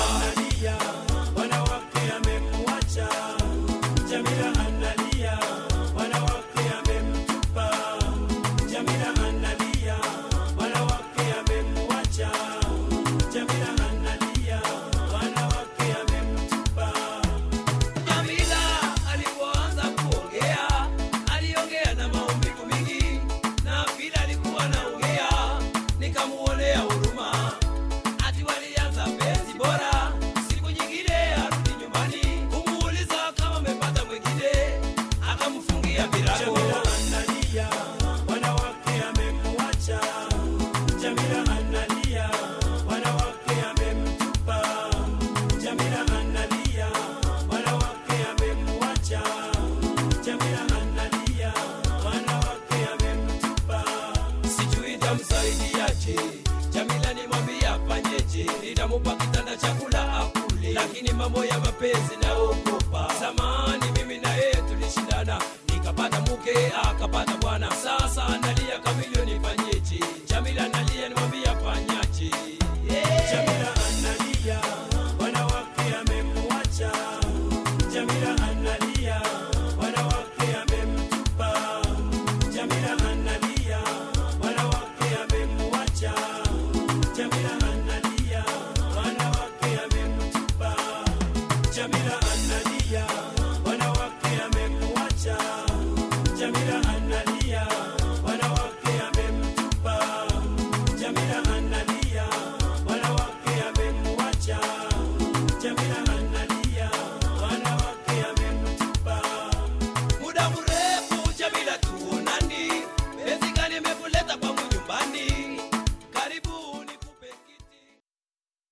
Wanawake amemwacha Jamila analia, wanawake amemtupa Jamila analia, wanawake amemwacha Jamila analia, wanawake amemtupa Jamila alipoanza kuongea, aliongea na maumivu mingi, na vile alikuwa anaongea, nikamuonea huruma, ati walianza penzi bora, siku nyingine arudi nyumbani, kumuuliza kama amepata mwingine, akamfungia virago. Jamila analia, wanawake amemwacha. Jamila analia, wanawake amemtupa. Jamila analia, wanawake amemwacha. Jamila analia, wanawake amemtupa. Sijui tamsaidiaje, Jamila nimwambie afanyeje, nitamupa kitanda chakula akule, lakini mambo ya mapenzi naogopa. Zamani mimi na yeye tulishindana, nikapata mke akapata bwana, sasa analia kamilioni, fanyeje? Jamila na